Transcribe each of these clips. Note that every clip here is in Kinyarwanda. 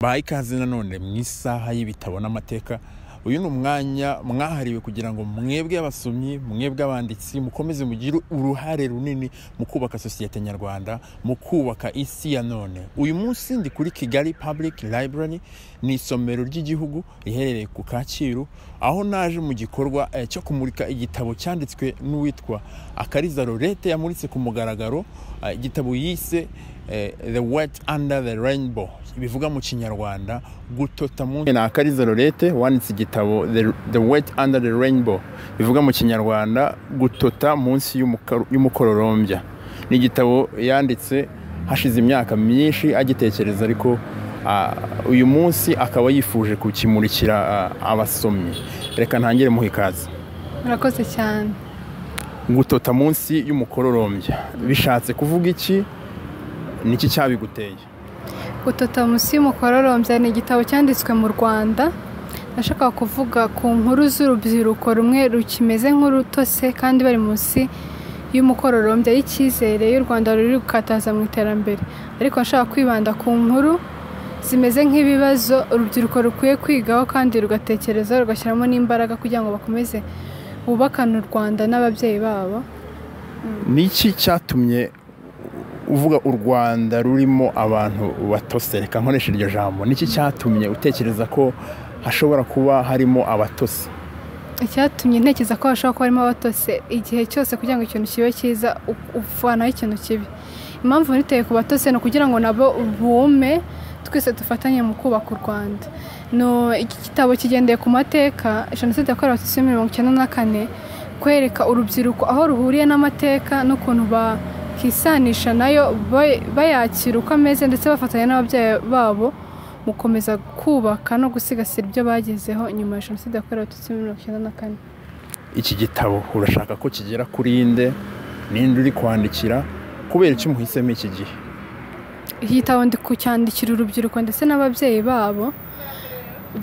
bahaye ikaze nanone mu isaha y'ibitabo n'amateka uyu ni umwanya mwahariwe kugira ngo mwebwe abasomyi mwebwe abanditsi mukomeze mugire uruhare runini mu kubaka sosiyete nyarwanda mu kubaka isi ya none uyu munsi ndi kuri kigali public library ni isomero ry'igihugu riherereye ku kacyiru aho naje mu gikorwa eh, cyo kumurika igitabo cyanditswe n'uwitwa akariza lorete yamuritse ku mugaragaro eh, igitabo yise eh, the wet under the rainbow bivuga mu kinyarwanda gutota munsi na akariza lorete wanditse igitabo the, the wet under the rainbow bivuga mu kinyarwanda gutota munsi y'umuka- y'umukororombya ni igitabo yanditse hashize imyaka myinshi agitekereza ariko ah, uyu munsi akaba yifuje kukimurikira ah, abasomyi reka ntangire muha ikaze murakoze cyane gutota munsi y'umukororombya bishatse kuvuga iki niki cyabiguteye gutota munsi y'umukororombya ni igitabo cyanditswe mu rwanda nashakaga kuvuga ku nkuru z'urubyiruko rumwe rukimeze nk'urutose kandi bari munsi y'umukororombya y'icyizere y'u rwanda ruri gukataza mu iterambere ariko nashaka kwibanda ku nkuru zimeze nk'ibibazo urubyiruko rukwiye kwigaho kandi rugatekereza rugashyiramo n'imbaraga kugira ngo bakomeze bubakane u rwanda n'ababyeyi babo niki cyatumye uvuga u rwanda rurimo abantu batose reka nkoresha iryo jambo niki cyatumye utekereza ko hashobora kuba harimo abatose icyatumye ntekereza ko hashobora kuba harimo abatose igihe cyose kugira ngo ikintu kibe cyiza u- uvanaho ikintu kibi impamvu niteye ku batose ni ukugira ngo nabo bume twese dufatanye mu kubaka u rwanda No, iki gitabo kigendeye ku mateka jenoside yakorewe abatutsi muri mirongo icyenda na kane kwereka urubyiruko aho ruhuriye n'amateka n'ukuntu bakisanisha nayo ba- bayakira uko ameze ndetse bafatanya n'ababyeyi babo mu gukomeza kubaka no gusigasira ibyo bagezeho nyuma ya jenoside yakorewe abatutsi muri mirongo icyenda na kane iki gitabo urashaka ko kigera kuri inde ninde uri kwandikira kubera icyo umuhisemo iki gihe iki gitabo ndi kucyandikira urubyiruko ndetse n'ababyeyi babo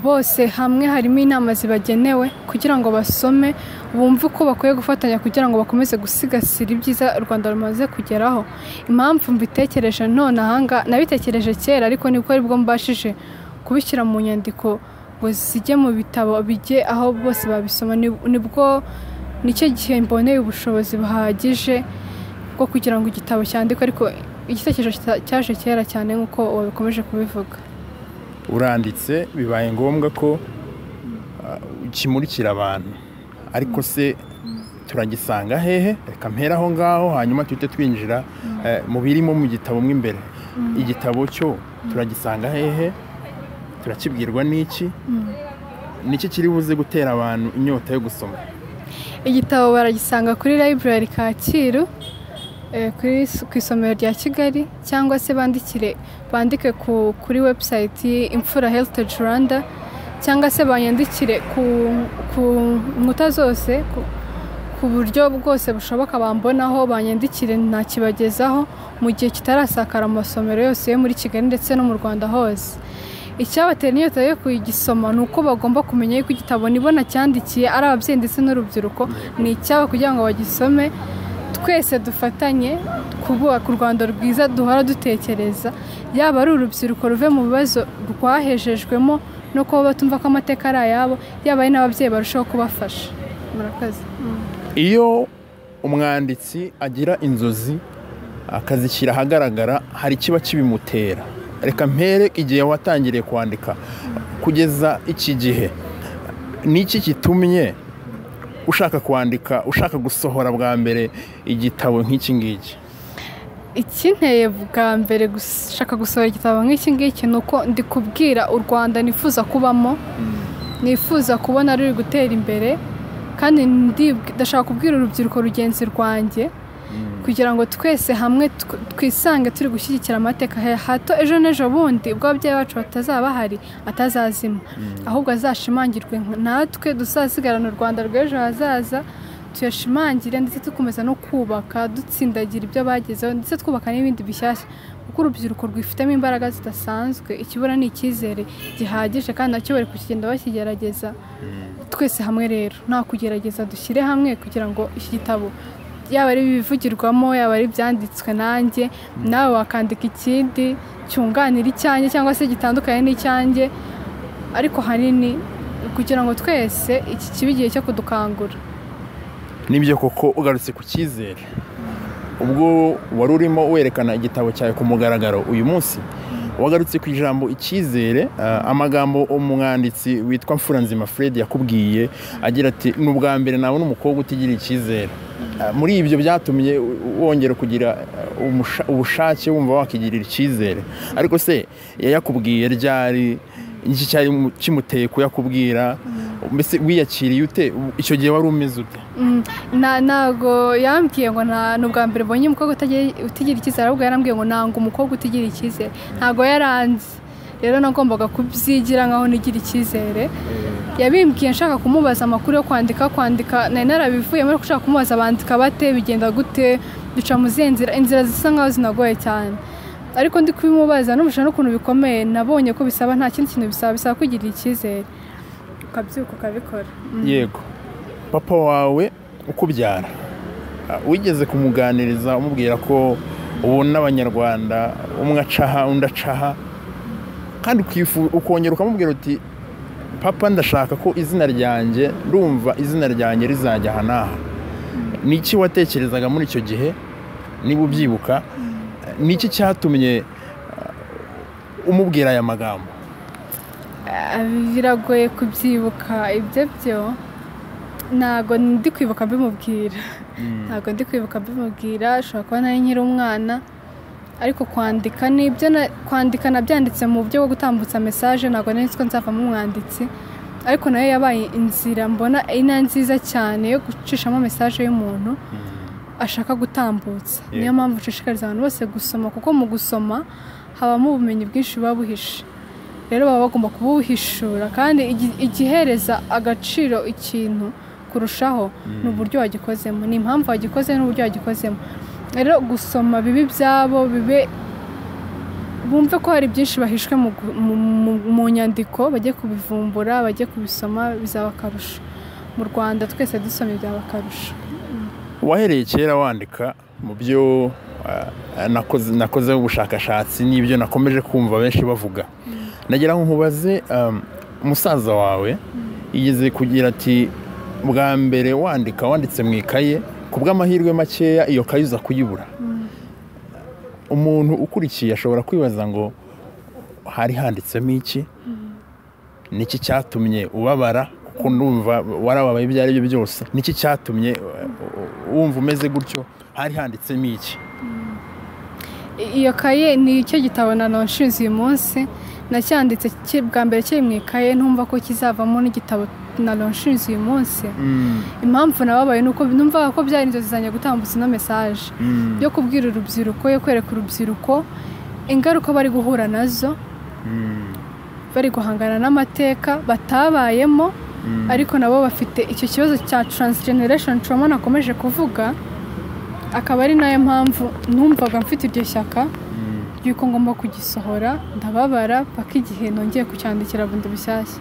bose hamwe harimo inama zibagenewe kugira ngo basome bumve uko bakwiye gufatanya kugira ngo bakomeze gusigasira ibyiza u rwanda rumaze kugeraho impamvu mbitekereje nonahanga nabitekereje kera ariko nibwo aribwo mbashije kubishyira mu nyandiko ngo zijye mu bitabo bijye aho bose babisoma Ni- nibwo nicyo gihe mboneye ubushobozi buhagije bwo kugira ngo igitabo cyandikwe ariko igitekerezo kita- cyaje kera cyane nk'uko wabikomeje kubivuga uranditse bibaye ngombwa ko ah, ukimurikira abantu ariko se turagisanga hehe reka mpera aho ngaho hanyuma tuhite twinjira eh, mu birimo mu gitabo mo imbere igitabo cyo turagisanga hehe turakibwirwa n'iki niki kiri buze gutera abantu inyota yo gusoma igitabo baragisanga kuri library kacyiru eh, kuri is- ku isomero rya kigali cyangwa se bandikire bandike ku- kuri website y- imfura heritage rwanda cyangwa se banyandikire ku, ku nkuta zose ku, ku buryo bwose bushoboka bambonaho banyandikire ntakibagezaho mu gihe kitarasakara mu masomero yose yo muri kigali ndetse no mu rwanda hose icyabatera inyota yo kugisoma ni uko bagomba kumenya yuko igitabo nibona cyandikiye ari ababyeyi ndetse n'urubyiruko ni icyabo kugira ngo bagisome twese dufatanye kubaka u rwanda rwiza duhora dutekereza yaba ari urubyiruko ruve mu bibazo rwahejejwemo no kuba batumva ko amateka ari ayabo yaba ari n'ababyeyi barushaho kubafasha murakoze iyo umwanditsi agira inzozi akazishyira ahagaragara hari ikiba kibimutera reka mpere igihe watangiriye kwandika kugeza iki gihe niki kitumye ushaka kwandika ushaka gusohora bwa mbere igitabo nk'iki ngiki ikinteye bwa mbere gushaka gusohora igitabo nk'iki ngiki ni uko ndi kubwira u rwanda nifuza kubamo nifuza kubona ruri gutera imbere kandi ndi- ndashaka kubwira urubyiruko rugenzi rwanjye kugira ngo twese hamwe tw- twisange turi gushyigikira amateka he- hato ejo n'ejo bundi ubwo ababyeyi bacu batazaba bahari atazazima ahubwo azashimangirwe nka- natwe dusazigarana u rwanda rw'ejo hazaza tuyashimangire ndetse dukomeza no kubaka dutsindagira ibyo bagezeho ndetse twubaka n'ibindi bishyashya kuko urubyiruko rwifitemo imbaraga zidasanzwe ikibura ni icyizere gihagije kandi nacyo bari kukigenda bakigerageza twese hamwe rero nta kugerageza dushyire hamwe kugira ngo iki gitabo yaba ari ibivugirwamo yaba ari ibyanditswe nanjye nawe wakandika ikindi cyunganira icyanjye cyangwa se gitandukanye n'icyanjye ariko hanini kugira ngo twese iki kibe igihe cyo kudukangura nibyo koko ugarutse ku cyizere ubwo wari urimo werekana igitabo cyawe ku mugaragaro uyu munsi wagarutse ku ijambo icyizere amagambo umwanditsi witwa mfuranzima fred yakubwiye agira ati ni ubwa mbere nawe n'umukobwa utigira icyizere muri ibyo byatumye wongera kugira ubushake wumva wakigirira icyizere ariko se yayakubwiye ryari iki cyari kimuteye kuyakubwira mbese wiyakiriye ute icyo gihe wari umeze ute ntabwo yambwiye ngo ni ubwa mbere mbonye umukobwa utigira icyizere ahubwo yarambwiye ngo ntabwo umukobwa utigira icyizere ntabwo yaranze rero nagombaga kubyigira nkaho nigira icyizere yabimbwiye nshaka kumubaza amakuru yo kwandika kwandika nari narabivuyemo ariko ushaka kumubaza bandika bate bigenda gute duca mu zihe nzira inzira zisa nkaho zinagoye cyane ariko ndi kubimubaza n'umushya n'ukuntu bikomeye nabonye ko bisaba nta kindi kintu bisaba bisaba kwigirira icyizere ukabyuka ukabikora yego papa wawe ukubyara wigeze kumuganiriza umubwira ko ubona abanyarwanda umwe acaha undi acaha kandi ukongera ukamubwira uti papa ndashaka ko izina ryanjye rumva izina ryanjye rizajya aha n'aha ni iki watekerezaga muri icyo gihe niba ubyibuka ni iki cyatumye umubwira aya magambo biragoye kubyibuka ibyo byo ntabwo ndi kwibuka mbimubwira ntabwo ndi kwibuka mbimubwira ashobora kuba nari nkiri umwana ariko kwandika ni ibyo kwandika nabyanditse mu buryo bwo gutambutsa mesaje ntabwo nari ko nzavamo umwanditsi ariko nayo yabaye inzira mbona ina nziza cyane yo gucishamo mesaje y'umuntu ashaka gutambutsa niyo mpamvu ushishikariza abantu bose gusoma kuko mu gusoma habamo ubumenyi bwinshi buba buhishe rero baba bagomba kubuhishura kandi igihereza agaciro ikintu kurushaho ni uburyo wagikozemo ni impamvu wagikoze n'uburyo wagikozemo rero gusoma bibi byabo bibe bumve ko hari byinshi bahishwe mu nyandiko bajye kubivumbura bajye kubisoma bizaba akarusho mu rwanda twese dusoma ibyaba akarusho wahereye kera wandika mu byo nakozeho ubushakashatsi n'ibyo nakomeje kumva benshi bavuga nagira ngo nkubaze umusaza wawe yigeze kugira ati bwa mbere wandika wanditse mu ikaye ku bw'amahirwe makeya iyo kayi uza kuyibura umuntu ukurikiye ashobora kwibaza ngo hari handitsemo iki niki cyatumye ubabara kuko numva warababaye ibyo ari byo byose niki cyatumye wumva umeze gutyo hari handitsemo iki iyo kaye ni icyo gitabo na nonshinze uyu munsi nacyanditse bwa mbere kiri mu ikaye ntumva ko kizavamo n'igitabo na nonshinze uyu munsi impamvu nababaye ni uko numvaga ko byari inzozi zanjye gutambutsa ino mesaje yo kubwira urubyiruko yo kwereka urubyiruko ingaruka bari guhura nazo bari guhangana n'amateka batabayemo ariko nabo bafite icyo kibazo cya taransijeneresheni trauma nakomeje kuvuga akaba ari nayo mpamvu numvaga mfite iryo shyaka yuko ngomba kugisohora ndababara paka igihe nongeye kucyandikira bundi bishyashya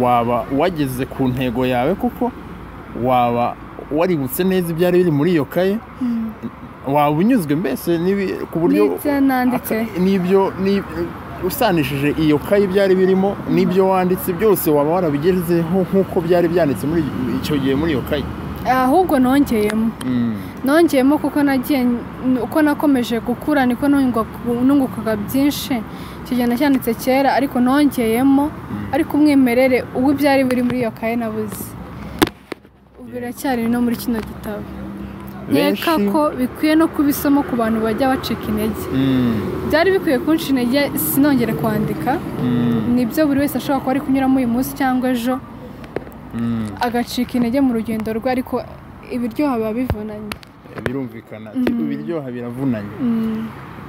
waba wageze ku ntego yawe kuko waba waributse neza ibyari biri muri iyo kaye waba unyuzwe mbese ku buryo n'ibyo usanishije iyo kaye ibyari birimo n'ibyo wanditse byose waba warabigezeho nk'uko byari byanditse muri icyo gihe muri iyo kaye ahubwo nongeyemo nongeyemo kuko nagiye uko nakomeje gukura niko nungukaga byinshi icyo gihe nacyanditse kera ariko nongeyemo ariko umwimerere uwo ibyari biri muri iyo kaye nabuze biracyari no muri kino gitabo nkeka ko bikwiye no kubisoma ku bantu bajya bacika intege byari bikwiye kunshi intege sinongere kwandika nibyo buri wese ashobora kuba ari kunyuramo uyu munsi cyangwa ejo agacika intege mu rugendo rwe ariko ibiryoha biba bivunanye birumvikana ibiryoha biravunanye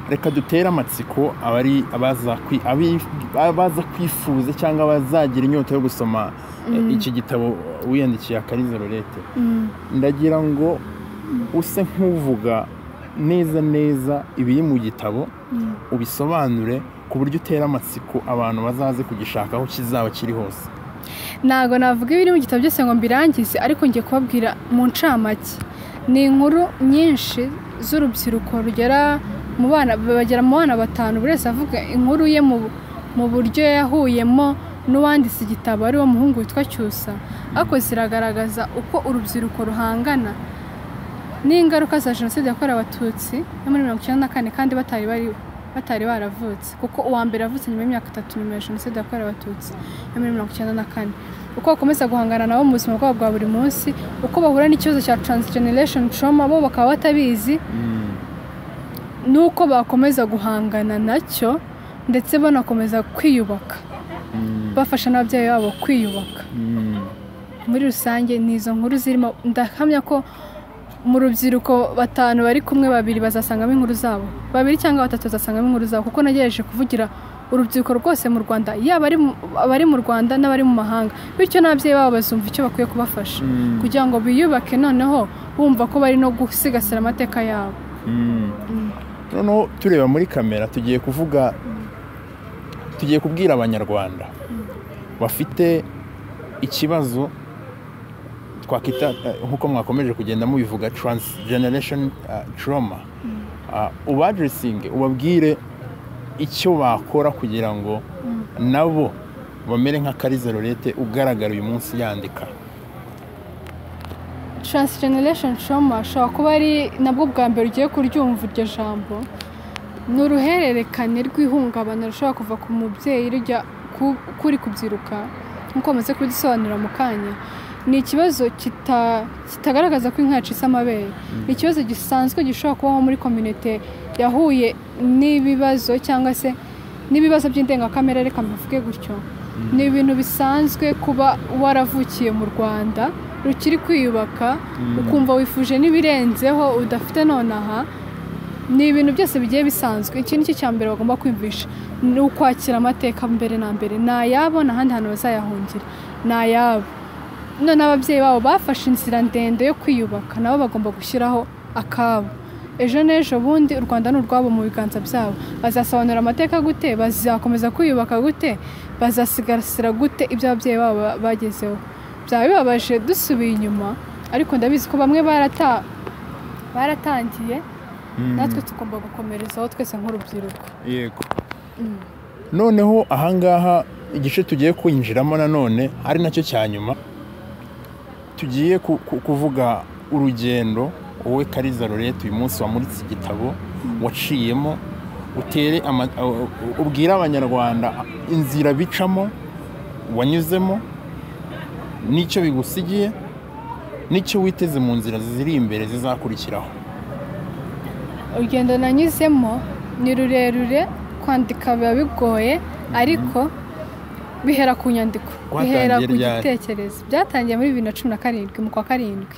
reka dutere amatsiko abari abaza kwifuza cyangwa abazagira inyota yo gusoma iki gitabo wiyandikiye akarize lorete ndagira ngo use nk'uvuga neza neza ibiri mu gitabo ubisobanure ku buryo utera amatsiko abantu bazaze kugishaka aho kizaba kiri hose ntabwo navuga ibiri mu gitabo byose ngo mbirangize ariko ngiye kubabwira mu ncamake ni inkuru nyinshi z'urubyiruko rugera mu bana bagera mu bana batanu buri wese avuga inkuru ye mu buryo yahuyemo n'uwanditse igitabo ariwo muhungu witwa cyusa ariko ziragaragaza uko urubyiruko ruhangana n'ingaruka za jenoside yakorewe abatutsi no muri mirongo icyenda na kane kandi batari bariho batari baravutse kuko uwa mbere avutse nyuma y'imyaka itatu nyuma ya jenoside yakorewe abatutsi yo muri mirongo icyenda na kane uko bakomeza guhangana nabo mu buzima bwabo bwa buri munsi uko bahura n'ikibazo cya transgeneration trauma bo bakaba batabizi n'uko bakomeza guhangana nacyo ndetse banakomeza kwiyubaka bafasha n'ababyeyi babo kwiyubaka muri rusange ni izo nkuru zirimo ndahamya ko mu rubyiruko batanu bari kumwe babiri bazasangamo inkuru zabo babiri cyangwa batatu bazasangamo inkuru zabo kuko nagerageje kuvugira urubyiruko rwose mu rwanda yaba abari mu rwanda n'abari mu mahanga bityo n'ababyeyi babo bazumva icyo bakwiye kubafasha kugira ngo biyubake noneho bumva ko bari no gusigasira amateka yabo noneho tureba muri kamera tugiye kuvuga tugiye kubwira abanyarwanda bafite ikibazo twakwita nk'uko mwakomeje kugenda mubivuga transgeneration trauma ubadiresinge ubabwire icyo bakora kugira ngo nabo bamere nka kariza lorete ugaragara uyu munsi yandika transgeneration trauma ashobora kuba ari nabwo bwa mbere ugiye kuryumva iryo jambo ni uruhererekane rw'ihungabana rushobora kuva ku mubyeyi rujya kuri kubyiruka nk'uko bamaze kubisobanura mu kanya ni ikibazo kitagaragaza ko inka yacitse amabere ni ikibazo gisanzwe gishobora kubaho muri kominote yahuye n'ibibazo cyangwa se n'ibibazo by'indengakamere reka mbivuge gutyo ni ibintu bisanzwe kuba waravukiye mu rwanda rukiri kwiyubaka ukumva wifuje n'ibirenzeho udafite nonaha ni ibintu byose bigiye bisanzwe iki ni cyo cya mbere bagomba kwiyumvisha ni ukwakira amateka mbere na mbere ni ayabo n'ahandi hantu bazayahungira ni ayabo none ababyeyi babo bafashe inzira ndende yo kwiyubaka nabo bagomba gushyiraho akabo ejo n'ejo bundi u rwanda ni urwabo mu biganza byabo bazasobanura amateka gute bazakomeza kwiyubaka gute bazasigasira gute ibyo ababyeyi babo bagezeho byaba bibabaje dusubiye inyuma ariko ndabizi ko bamwe baratangiye natwe tugomba gukomerezaho twese nk'urubyiruko yego noneho ahangaha igice tugiye kwinjiramo nanone ari nacyo cya nyuma tugiye kuvuga urugendo wowe kariza lorete uyu munsi wamuritse igitabo waciyemo utere ubwire abanyarwanda inzira bicamo wanyuzemo n'icyo bigusigiye n'icyo witeze mu nzira ziri imbere zizakurikiraho urugendo nanyuzemo ni rurerure kwandika biba bigoye ariko bihera ku nyandiko bihera ku gitekerezo byatangiye muri bibiri na cumi na karindwi mu kwa karindwi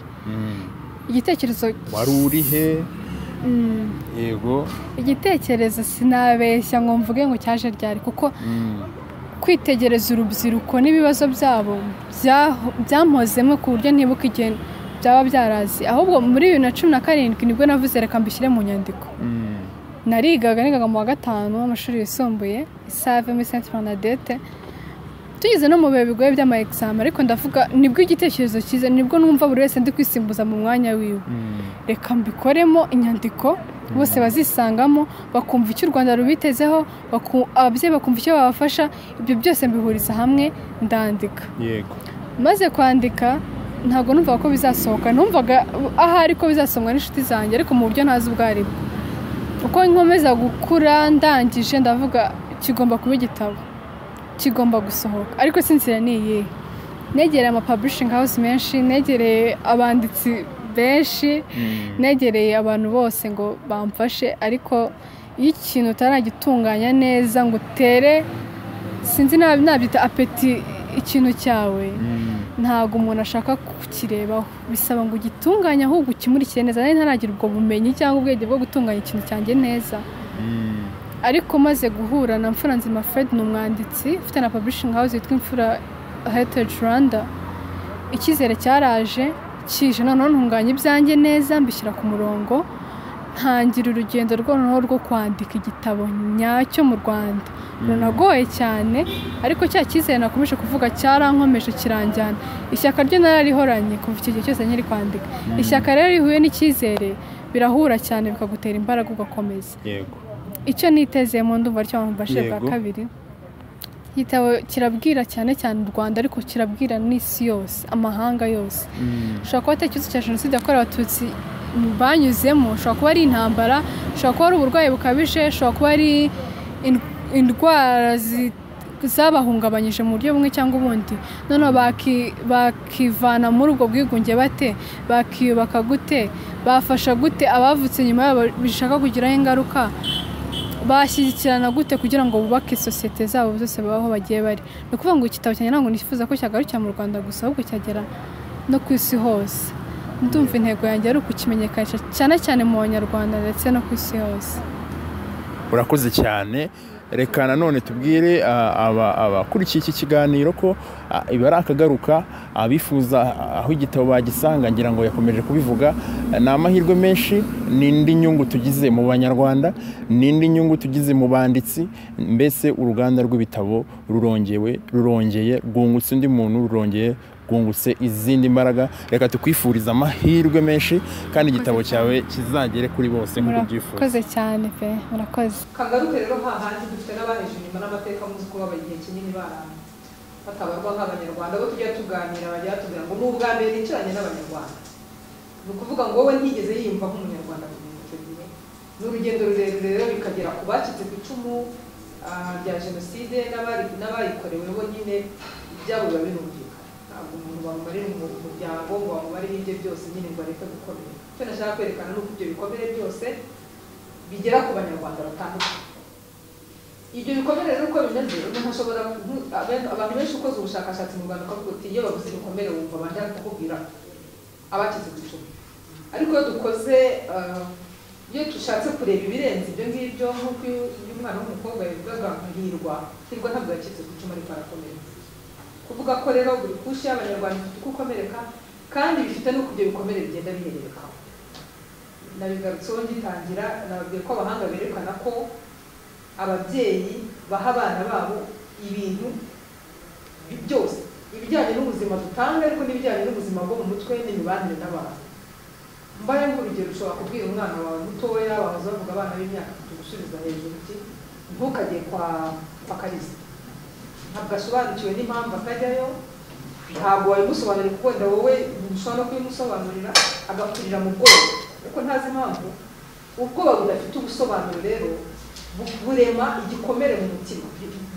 igitekerezo wari urihe yego igitekerezo sinabeshya ngo mvuge ngo cyaje ryari kuko kwitegereza urubyiruko n'ibibazo byabo byamozemo ku buryo ntibuka igihe byaba byarazi ahubwo muri bibiri na cumi na karindwi nibwo navuze reka mbishyire mu nyandiko narigaga nigaga mu wa gatanu w'amashuri yisumbuye isave muri senti panadete tugeze no mu bihe bigoye by'ama examen ariko ndavuga nibwo igitekerezo cyiza nibwo numva buri wese ndi kwisimbuza mu mwanya wiwe reka mbikoremo inyandiko bose bazisangamo bakumva icyo u rwanda rubitezeho ababyeyi bakumva icyo babafasha ibyo byose mbihuriza hamwe ndandika maze kwandika ntabwo numvaga ko bizasohoka numvaga ahari ko bizasomwa n'inshuti zanjye ariko mu buryo ntazi ubwo ari bwo uko nkomeza gukura ndangije ndavuga kigomba kuba igitabo kigomba gusohoka ariko sinzira ni iyihe negereye amapaburishingi hawusi menshi negereye abanditsi benshi negereye abantu bose ngo bamfashe ariko iyo ikintu utaragitunganya neza ngo utere sinzi nabyita apeti ikintu cyawe ntabwo umuntu ashaka kukirebaho bisaba ngo ugitunganye ahubwo ukimurikire neza nari ntaragira ubwo bumenyi cyangwa ubwenge bwo gutunganya ikintu cyanjye neza ariko maze guhura na mfura nzima fred ni umwanditsi ufite na publishing house yitwa imfura heritage rwanda icyizere cyaraje kije noneho ntunganya ibyanjye neza mbishyira ku murongo ntangira urugendo noneho rwo kwandika igitabo nyacyo mu rwanda runagoye cyane ariko cya cyizere nakomeje kuvuga cyarankomeje kiranjyana ishyaka ryo nararihoranye kuva icyo gihe cyose nkiri kwandika ishyaka rero rihuye n'icyizere birahura cyane bikagutera imbaraga ugakomeza yego icyo nitezemo ndumva cyo bamufashe bwa Yego. kabiri igitabo kirabwira cyane cyane u rwanda ariko kirabwira n'isi yose amahanga yose ushobora kuba atari ikibazo cya jenoside yakorewe abatutsi banyuzemo ushobora kuba ari intambara ushobora kuba ari uburwayi bukabije ushobora kuba ari in- indwara zi- zabahungabanyije mu buryo bumwe cyangwa ubundi noneho baki- bakivana muri ubwo bwigunge bate bakiyubaka gute bafasha gute abavutse nyuma yabo bishaka kugiraho ingaruka bashyigikirana gute kugira ngo bubake sosiyete zabo zose babaho bagiye bari ni ukuvuga ngo igitabo cyanjye ntabwo nifuza ko cyagarukira mu rwanda gusa ahubwo cyagera no ku isi hose ndumva intego yanjye ari ukukimenyekanisha cyane cyane mu banyarwanda ndetse no ku isi hose urakoze cyane reka nanone tubwire ah, aba- abakurikiye iki kiganiro ko ah, ibi ari akagaruka abifuza aho igitabo bagisanga ngira ngo yakomeje kubivuga ni amahirwe menshi n'indi nyungu tugize mu banyarwanda n'indi nyungu tugize mu banditsi mbese uruganda rw'ibitabo rurongewe rurongeye rwungutse undi muntu rurongeye rwungutse izindi mbaraga reka tukwifuriza amahirwe menshi kandi igitabo cyawe kizagere kuri bose nk'uko ubyifuza murakoze cyane pe murakoze kagaruke rero hahandi dufite n'abaheje inyuma n'amateka muzi ko baba igihe kinini baranze batabarwa nk'abanyarwanda abo tujya tuganira bajya batubwira ngo ni ubwa mbere nicaranye n'abanyarwanda ni ukuvuga ngo wowe ntigeze yiyumva nk'umunyarwanda mu gihe icyo gihe ni urugendo rurerure rero bikagera ku bacitse ku icumu ah, rya jenoside n'abari- n'abayikorewe bo nyine ibyabo biba birumvikana ntabwo umuntu bamumarira umu- umuryango ngo bamumarire ibye byose nyine ngo areke gukomera icyo nashaka kwerekana ni uko ibyo bikomere byose bigera ku banyarwanda batandukanye ibyo bikomere rero uko bimeze umuntu ashobora kuvu- abe- abantu benshi ukoze ubushakashatsi mu rwanda ukavuga uti iyo bavuze ibikomere wumva bajya kukubwira abacitse ku icumu ariko iyo dukoze ah, iyo dushatse kureba ibirenze ibyo ngibyo nk'uko uyu uyu mwana w'umukobwa yavugaga ngo hirwa hirwa ntabwo yacitse ku icumu ariko arakomereka kuvuga ko rero buri kushi y'abanyarwanda ifite uko ukomereka kandi bifite n'uko ibyo bikomere bigenda bihererekaho nabigarutseho ngitangira nababwiye ko abahanga berekana ko ababyeyi baha abana babo ibintu bi- byose ibijyanye n'ubuzima dutanga ariko n'ibijyanye n'ubuzima bwo mu mutwe n'imibanire n'abantu mbaya nk'urugero ushobora kubwira umwana wawe mutoya wahoze bavuga abana b'imyaka itatu gusubiza hejuru uti ntukajye kwa kwa kalisa ntabwo asobanukiwe n'impamvu atajyayo ntabwo wabimusobanurira kuko wenda wowe ntushobora no kubimusobanurira agakurira mu bwoba kuko ntazi impamvu ubwoba budafite ubusobanuro rero bu- burema igikomere mu mutima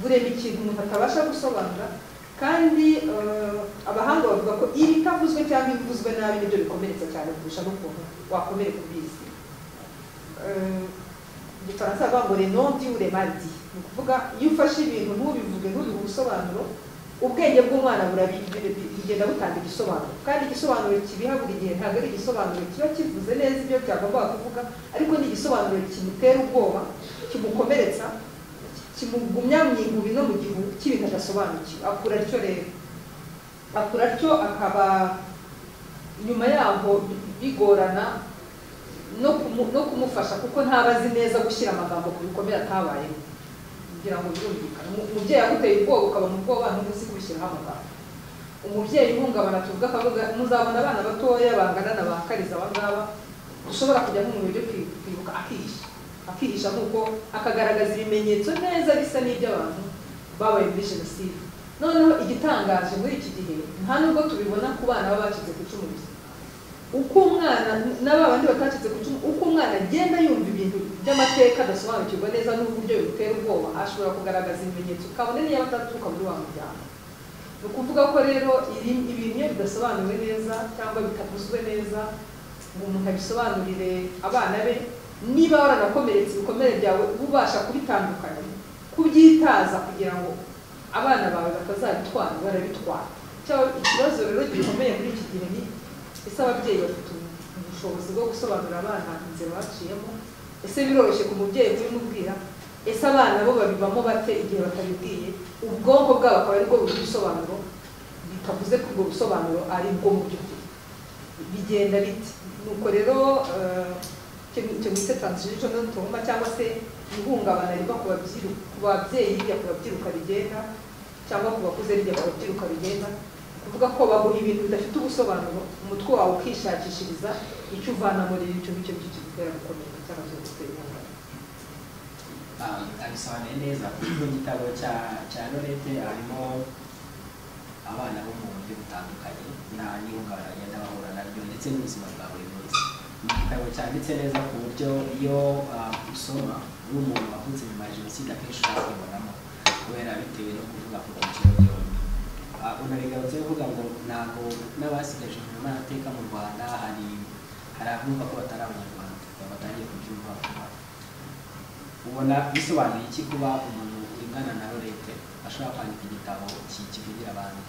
burema ikintu umuntu atabasha gusobanura kandi eh, abahanga bavuga ko ibitavuzwe cyangwa ibivuzwe nabi nibyo bikomeretsa cyane kurusha n'ukuntu wakomereka ubizi Eh, mu gifaransa bavuga ngo renombi uremadi ni ukuvuga iyo ufashe ibintu ntubivuge ntubihe ubusobanuro ubwenge bw'umwana burabi- bi- bugenda butanga igisobanuro kandi igisobanuro kibiha buri gihe ntabwo ari igisobanuro kiba kivuze neza ibyo byagombaga kuvuga ariko ni igisobanuro kimutera ubwoba kimukomeretsa kimugumya mu ihubi no mu gihu cy'ibintu adasobanukiwe akura atyo rero akura atyo akaba nyuma yaho bigorana no kumu- no kumufasha kuko ntaba azi neza gushyira amagambo ku bikomere atabayeho kugira ngo birumvikane Umu- umubyeyi aguteye ubwoba ukaba mu bwoba ntuzi kubishyiraho amagambo umubyeyi uhungabana tuvuga akavuga muzabona abana batoya bangana na ba kariza aba ngaba ushobora kujya nk'umuntu ujya kwi- kwibuka akihisha akihisha nk'uko akagaragaza ibimenyetso neza bisa n'iby'abantu babaye muri jenoside noneho igitangaje muri iki gihe nta nubwo tubibona ku bana baba bacitse ku icumu gusa uko umwana n'aba bandi batacitse ku icumu uko umwana agenda yumva ibintu by'amateka adasobanukirwa neza n'uburyo bimutera ubwoba ashobora kugaragaza ibimenyetso kabone n'iyo bataturuka muri wa muryango ni ukuvuga ko rero iri- ibintu iyo bidasobanuwe neza cyangwa bitavuzwe neza ngo umuntu abisobanurire abana be niba waranakomeretse ibikomere byawe uba ubasha kubitandukanya kubyitaza kugira ngo abana bawe batazabitwara barabitwara Cyangwa ikibazo rero gikomeye muri iki gihe ni ese ababyeyi bafite ubushobozi bwo gusobanurira abana inzira baciyemo ese biroroshye ku mubyeyi kubimubwira ese abana bo babibamo bate igihe batabibwiye ubwonko bwabo akaba ari bwo bugira ibisobanuro bitavuze ko ubwo busobanuro ari bwo mu by'ukuri bigenda biti nuko rero eh, icyo icyo bise transition tumba cyangwa se ihungabana riva ku babyiru- ku babyeyi rijya ku babyiruka rigenda cyangwa ku bakuze rijya ku babyiruka bigenda kuvuga ko baguha ibintu bidafite ubusobanuro umutwe wawe ukishakishiriza icyo uvana muri icyo ngicyo ngicyo gitera gukomera cyangwa se gutera inkunga abisobanuye neza mu gitabo cya cya lorete harimo abana bo mu buryo butandukanye nta n'ihungabana bagenda bahura naryo ndetse n'ubuzima bwa buri munsi ni igitabo cyanditse neza ku buryo iyo ah, usoma uri umuntu wavutse nyuma ya jenoside akenshi ushobora kwibonamo kubera bitewe no kuvuga ku byiciro byombi Ah, unabigarutse uvuga ngo ntabwo n'abasigaje inyuma y'amateka mu rwanda hari hari abumva ko batari abanyarwanda batangiye kubyumva vuba ubona bisobanuye iki kuba umuntu ungana na lorete ashobora kwandika igitabo ki- kivugira abantu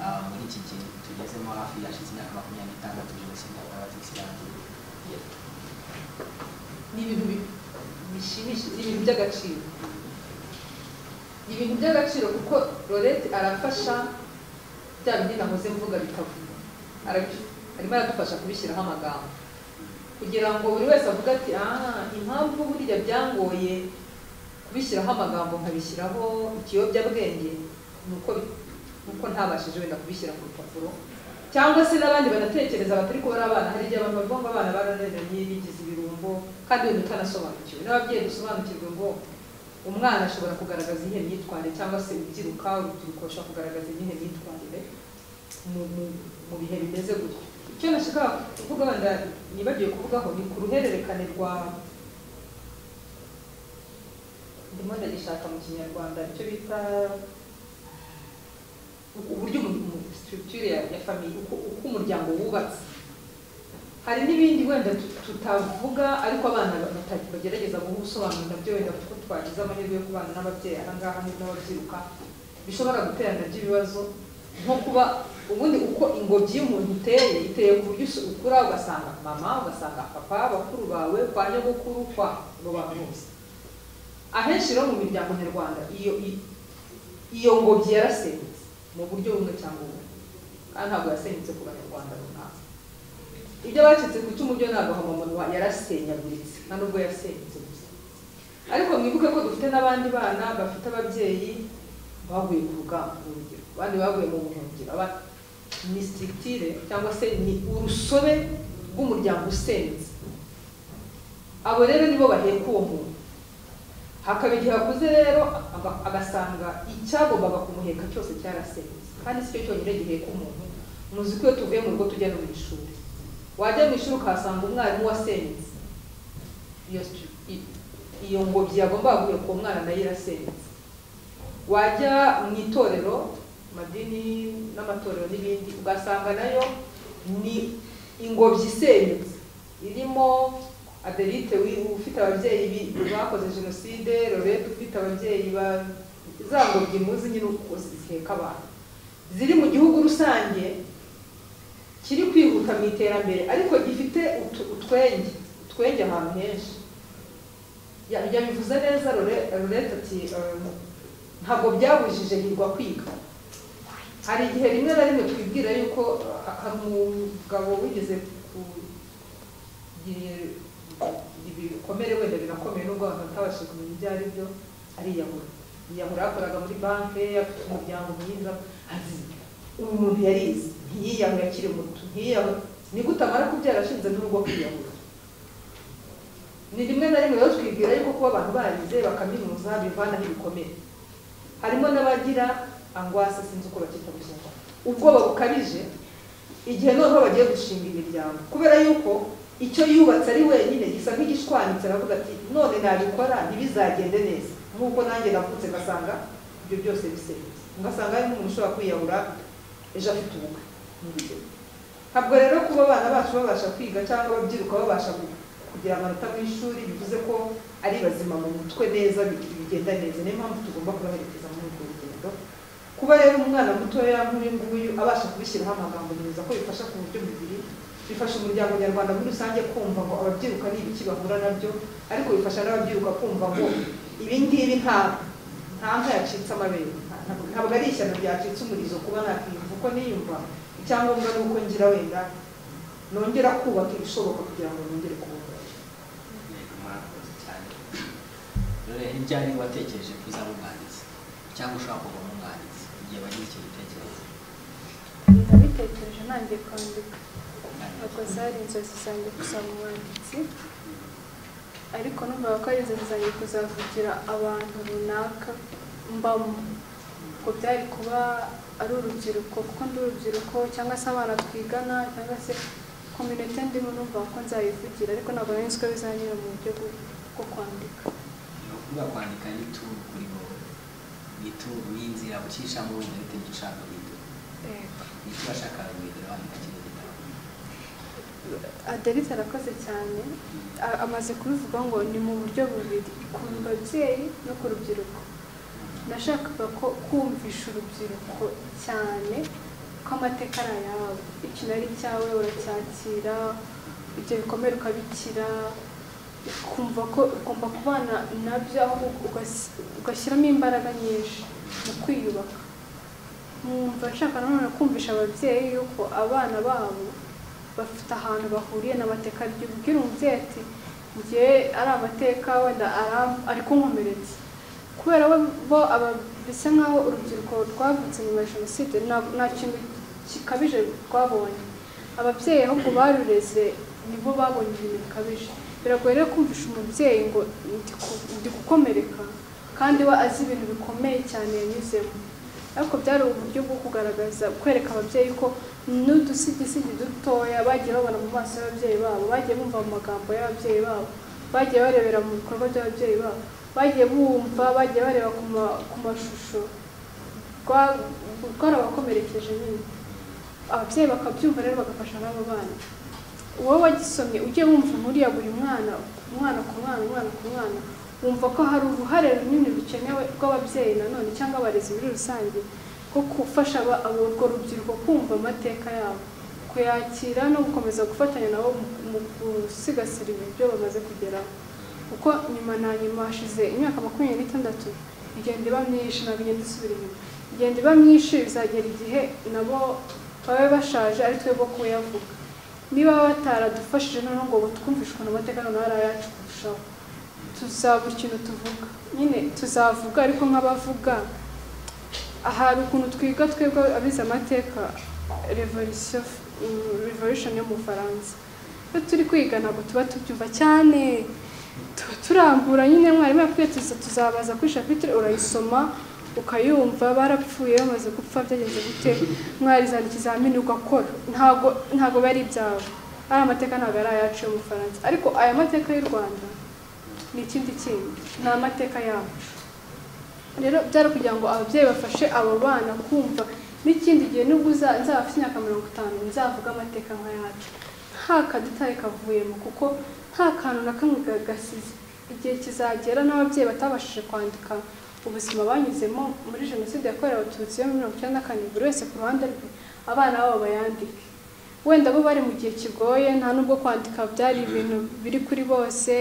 Ah, muri iki gihe tugezemo hafi yashize imyaka makumyabiri n'itandatu jenoside yakorewe abatutsi yarangiye ni ibintu bi- bishimishije ni ibintu by'agaciro ni ibintu by'agaciro kuko lorete arafasha bya bindi nahoze mvuga bikavuga Arabi- arimo aradufasha kubishyiraho amagambo kugira ngo buri wese avuge ati ah impamvu buriya byangoye kubishyiraho amagambo nkabishyiraho ikiyobyabwenge ni uko bi- ni uko ntabashije wenda kubishyira ku rupapuro cyangwa se n'abandi banatekereza batari kubona abana hari igihe abantu bavuga ngo abana barananiranye bigize ibirumbo kandi wenda utanasobanukiwe n'ababyeyi dusobanukirwe ngo umwana ashobora kugaragaza iyihe myitwarire cyangwa se ubyiruka urubyiruko rushobora kugaragaza iyihe myitwarire mu, mu, mu bihe bimeze gutyo icyo nashaka kuvuga wenda nibagiwe kuvugaho ni ku ruhererekane rwa ndimo ndagishaka mu kinyarwanda icyo bita u- uburyo structure ya, ya famille uko, uko umuryango wubatse hari n'ibindi wenda tu- tutavuga ariko abana ba- bata- bagerageza guha ubusobanuro nabyo wenda kuko twagize amahirwe yo kubana n'ababyeyi aha ngaha n'ubwo n'ababyiruka bishobora gutera nabyo ibibazo nko kuba ubundi uko ingobyi y'umuntu iteye iteye ku buryo usu- ukura ugasanga mama ugasanga papa bakuru bawe kwa nyogokuru kwa ngo bantu bose ahenshi rero mu miryango nyarwanda iyo i- iyo ngobyi yarasenyutse mu buryo bumwe cyangwa ubundi kandi ntabwo yasenyutse ku banyarwanda runaka ibyo bacitse ku icumu byo ntabwo hamamanwa yarasenyaguritse nta nubwo yasenyutse gusa ariko mwibuke ko dufite n'abandi bana bafite ababyeyi baguye ku rugamba urugero abandi baguye mu buhungiro aba- ni sititire cyangwa se ni urusobe rw'umuryango usenze abo rero nibo baheka uwo muntu hakaba igihe akuze rero aga- agasanga icyagombaga kumuheka cyose cyarasenze kandi si cyo cyonyine giheka umuntu muzi ko iyo tuvuye mu rugo tujya no mu ishuri wajya mu ishuri ukahasanga umwarimu wasenyutse iyo stru- i- iyo ngobyi yagombaga guheka uwo mwana nayo irasenyutse wajya mu itorero amadini n'amatorero n'ibindi ugasanga nayo ni ingobyi isenyutse irimo adelite wi- ufite ababyeyi bi- bakoze jenoside lorete ufite ababyeyi ba za ngobyi muzi nyine uko ziheka abantu ziri mu gihugu rusange kiri kwihuta mu iterambere ariko gifite utu- utwenge utwenge ahantu henshi Ya- yabivuze neza Lore- lorete ati um, ntabwo byabujije hirwa kwiga hari igihe rimwe na rimwe twibwira yuko uh, hari umugabo wigeze kugira ibikomere wenda birakomeye nubwo abantu batabashije kumenya ibyo ari byo ariyahura yiyahura yakoraga muri banki afite umuryango mwiza azi uyu muntu yarize ntiyiyahure akiri muto ntiyiyahure nigute amara kubyara ashinze n'urugo kwiyahura ni rimwe na rimwe rero twibwira yuko kuba abantu barize bakaminuza bivanaho ibikomere harimo n'abagira angwase sinzi uko bacyita mu kinyarwanda ubwoba bukabije igihe noneho bagiye gushinga imiryango kubera yuko icyo yubatse ari wenyine gisa nk'igishwanyutse aravuga ati none nabikora ntibizagende neza nk'uko nanjye navutse ngasanga ibyo byose bisenyutse ngasanga harimo umuntu ushobora kwiyahura ejo afite ubukwe nk'urugero ntabwo rero kuba abana bacu babasha kwiga cyangwa ababyiruka babasha gu- kugira amanota mu ishuri bivuze ko ari bazima mu mutwe neza bi- bigenda neza niyo mpamvu tugomba kubaherekeza muri urwo rugendo kuba rero umwana mutoya nk'uyu nguyu abasha kubishyiraho amagambo meza ko bifasha ku buryo bubiri bifasha umuryango nyarwanda muri rusange kumva ngo ababyiruka ni ibiki bahura nabyo ariko bifasha n'ababyiruka kumva ngo ibi ngibi nta nta nka yacitse amabere nta- ntabwo ari ishyano ryacitse umurizo kuba nakwiyumva uko niyumva icyangombwa ni uko ngira wenda nongera kubaka ibishoboka kugira ngo nongere kubaka yego murakoze cyane rero hirya hari uwatekereje ko uzaba umwanditsi cyangwa ushobora kuvamo umwanditsi igihe bagize icyo gitekerezo nabitekereje ntangiye kwandika ntabwo zari inzozi zanjye gusaba umwanditsi ariko numvaga ko ari inzozi zanjye kuzavugira abantu runaka mbamo ubwo byari kuba ari urubyiruko kuko ndi urubyiruko cyangwa se abana twigana cyangwa se kominite ndimo numva ko nzayivugira ariko ntabwo nari nzi ko bizanyura mu buryo bwo- bwo kwandika ni ukuvuga kwandika ni ituru kuri wowe ni ituru ni inzira ucishamo wenda bitewe ushaka guhindura ni icyo washakaga guhindura wandika kino gitabo aderite arakoze cyane A- amaze kubivuga ngo ni mu buryo bubiri ku babyeyi no ku rubyiruko nashakaga ko kumvisha urubyiruko cyane ko amateka ari ayawe ikintu ari icyawe uracyakira ibyo bikomere ukabikira ukumva ko ugomba kubana nabyo aho ugas- ugashyiramo imbaraga nyinshi mu kwiyubaka nkumva nshaka nanone kumvisha ababyeyi yuko abana babo bafite ahantu bahuriye n'amateka ry'ubwira umubyeyi ati njye ari amateka wenda ara- ari kunkomeretsa kubera bo- bo aba- bisa nk'aho urubyiruko rwavutse nyuma ya jenoside nta- nta kintu gikabije rwabonye ababyeyi ahubwo barureze nibo babonye ibintu bikabije biragoye rero kumvisha umubyeyi ngo ndi ku- ndi gukomereka kandi we azi ibintu bikomeye cyane yanyuzemo ariko byari uburyo bwo kugaragaza kwereka ababyeyi ko n'udusigisigi dutoya bagiye babona mu maso y'ababyeyi babo bagiye bumva mu magambo y'ababyeyi babo bagiye barebera mu bikorwa by'ababyeyi babo bagiye bumva bagiye bareba ku ma- ku mashusho Rwa- rwarabakomerekeje nyine ababyeyi bakabyumva rero bagafasha n'abo bana wowe wagisomye ujye wumva inkuru ya buri mwana umwana ku mwana umwana ku mwana wumva ko hari uruhare runini rukenewe rw'ababyeyi nanone cyangwa abarezi muri rusange ko gufasha aba- abo- urwo rubyiruko kumva amateka yabo kuyakira no gukomeza gufatanya nabo mu- mu gusigasira ibyo bamaze kugeraho kuko nyuma na nyuma hashize imyaka makumyabiri n'itandatu igenda iba myinshi ntabwo igenda isubira inyuma igenda iba myinshi bizagera igihe nabo babe bashaje ari twe bo kuyavuga niba bataradufashije noneho ngo twumvishwe amateka noneho ari ayacu kurushaho tuzabura ikintu tuvuga nyine tuzavuga ariko nk'abavuga hari ukuntu twiga twebwe abize amateka revolisiyo revolution yo mu bufaransa iyo turi kwiga ntabwo tuba tubyumva cyane tuba turambura nyine mwarimu yakubwiye tuza tuzabaza kuri shapitire urayisoma ukayumva barapfuye bamaze gupfa byagenze gute mwarizana ikizamini ugakora ntago ntago bari ibyawe ari amateka ntabwo ari ayacu yo mu bufaransa ariko aya mateka y'u rwanda ni ikindi kintu ni amateka yacu rero byari kugira ngo ababyeyi bafashe abo bana kumva n'ikindi gihe nubwo uza- nzaba afite imyaka mirongo itanu nzavuga amateka nk'ayacu nta kadutare kavuyemo kuko nta kantu na kamwe ga- gasize igihe kizagera n'ababyeyi batabashije kwandika ubuzima banyuzemo muri jenoside yakorewe abatutsi yo muri mirongo icyenda na kane buri wese ku ruhande rwe abana babo bayandike wenda bo bari mu gihe kigoye nta nubwo kwandika byari ibintu biri kuri bose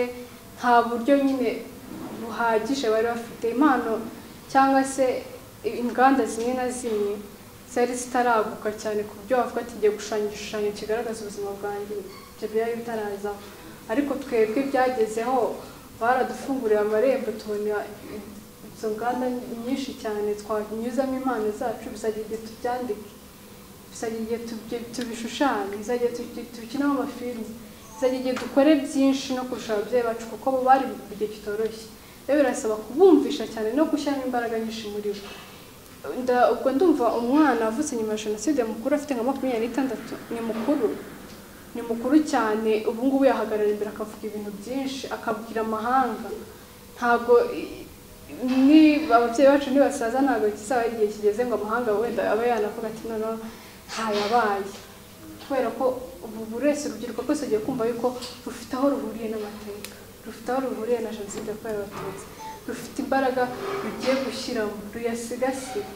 nta buryo nyine buhagije bari bafite impano cyangwa se inganda zimwe na zimwe zari zitaraguka cyane ku buryo wavuga ati ngiye gushushanya igishushanyo kigaragaza ubuzima bwanjye ibyo byari bitarazaho ariko twebwe byagezeho baradufungurira amarembo tubona izo nganda nyinshi cyane twanyuzamo impano zacu bizajya igihe tubyandike bizajya igihe tubye- tubishushanye bizajya igihe tubye- tubikinamo amafilimi bizajya igihe dukore byinshi no kurusha ababyeyi bacu kuko bo bari mu gihe kitoroshye rero birasaba kubumvisha cyane no gushyiramo imbaraga nyinshi muri bo Nda- ubwo ndumva umwana avutse nyuma ya jenoside mukuru afite nka makumyabiri n'itandatu ni mukuru ni mukuru cyane ubu ngubu yahagarara imbere akavuga ibintu byinshi akabwira amahanga ntabwo i- ni ababyeyi bacu nibasaza ntabwo kizaba ari igihe kigeze ngo amahanga wenda abe yanavuga ati noneho ntayabaye kubera ko ubu buri wese urubyiruko rwose rugiye kumva yuko rufite aho ruhuriye n'amateka rufite aho ruhuriye na jenoside yakorewe abatutsi rufite imbaraga rugiye gushyiramo ruyasigasire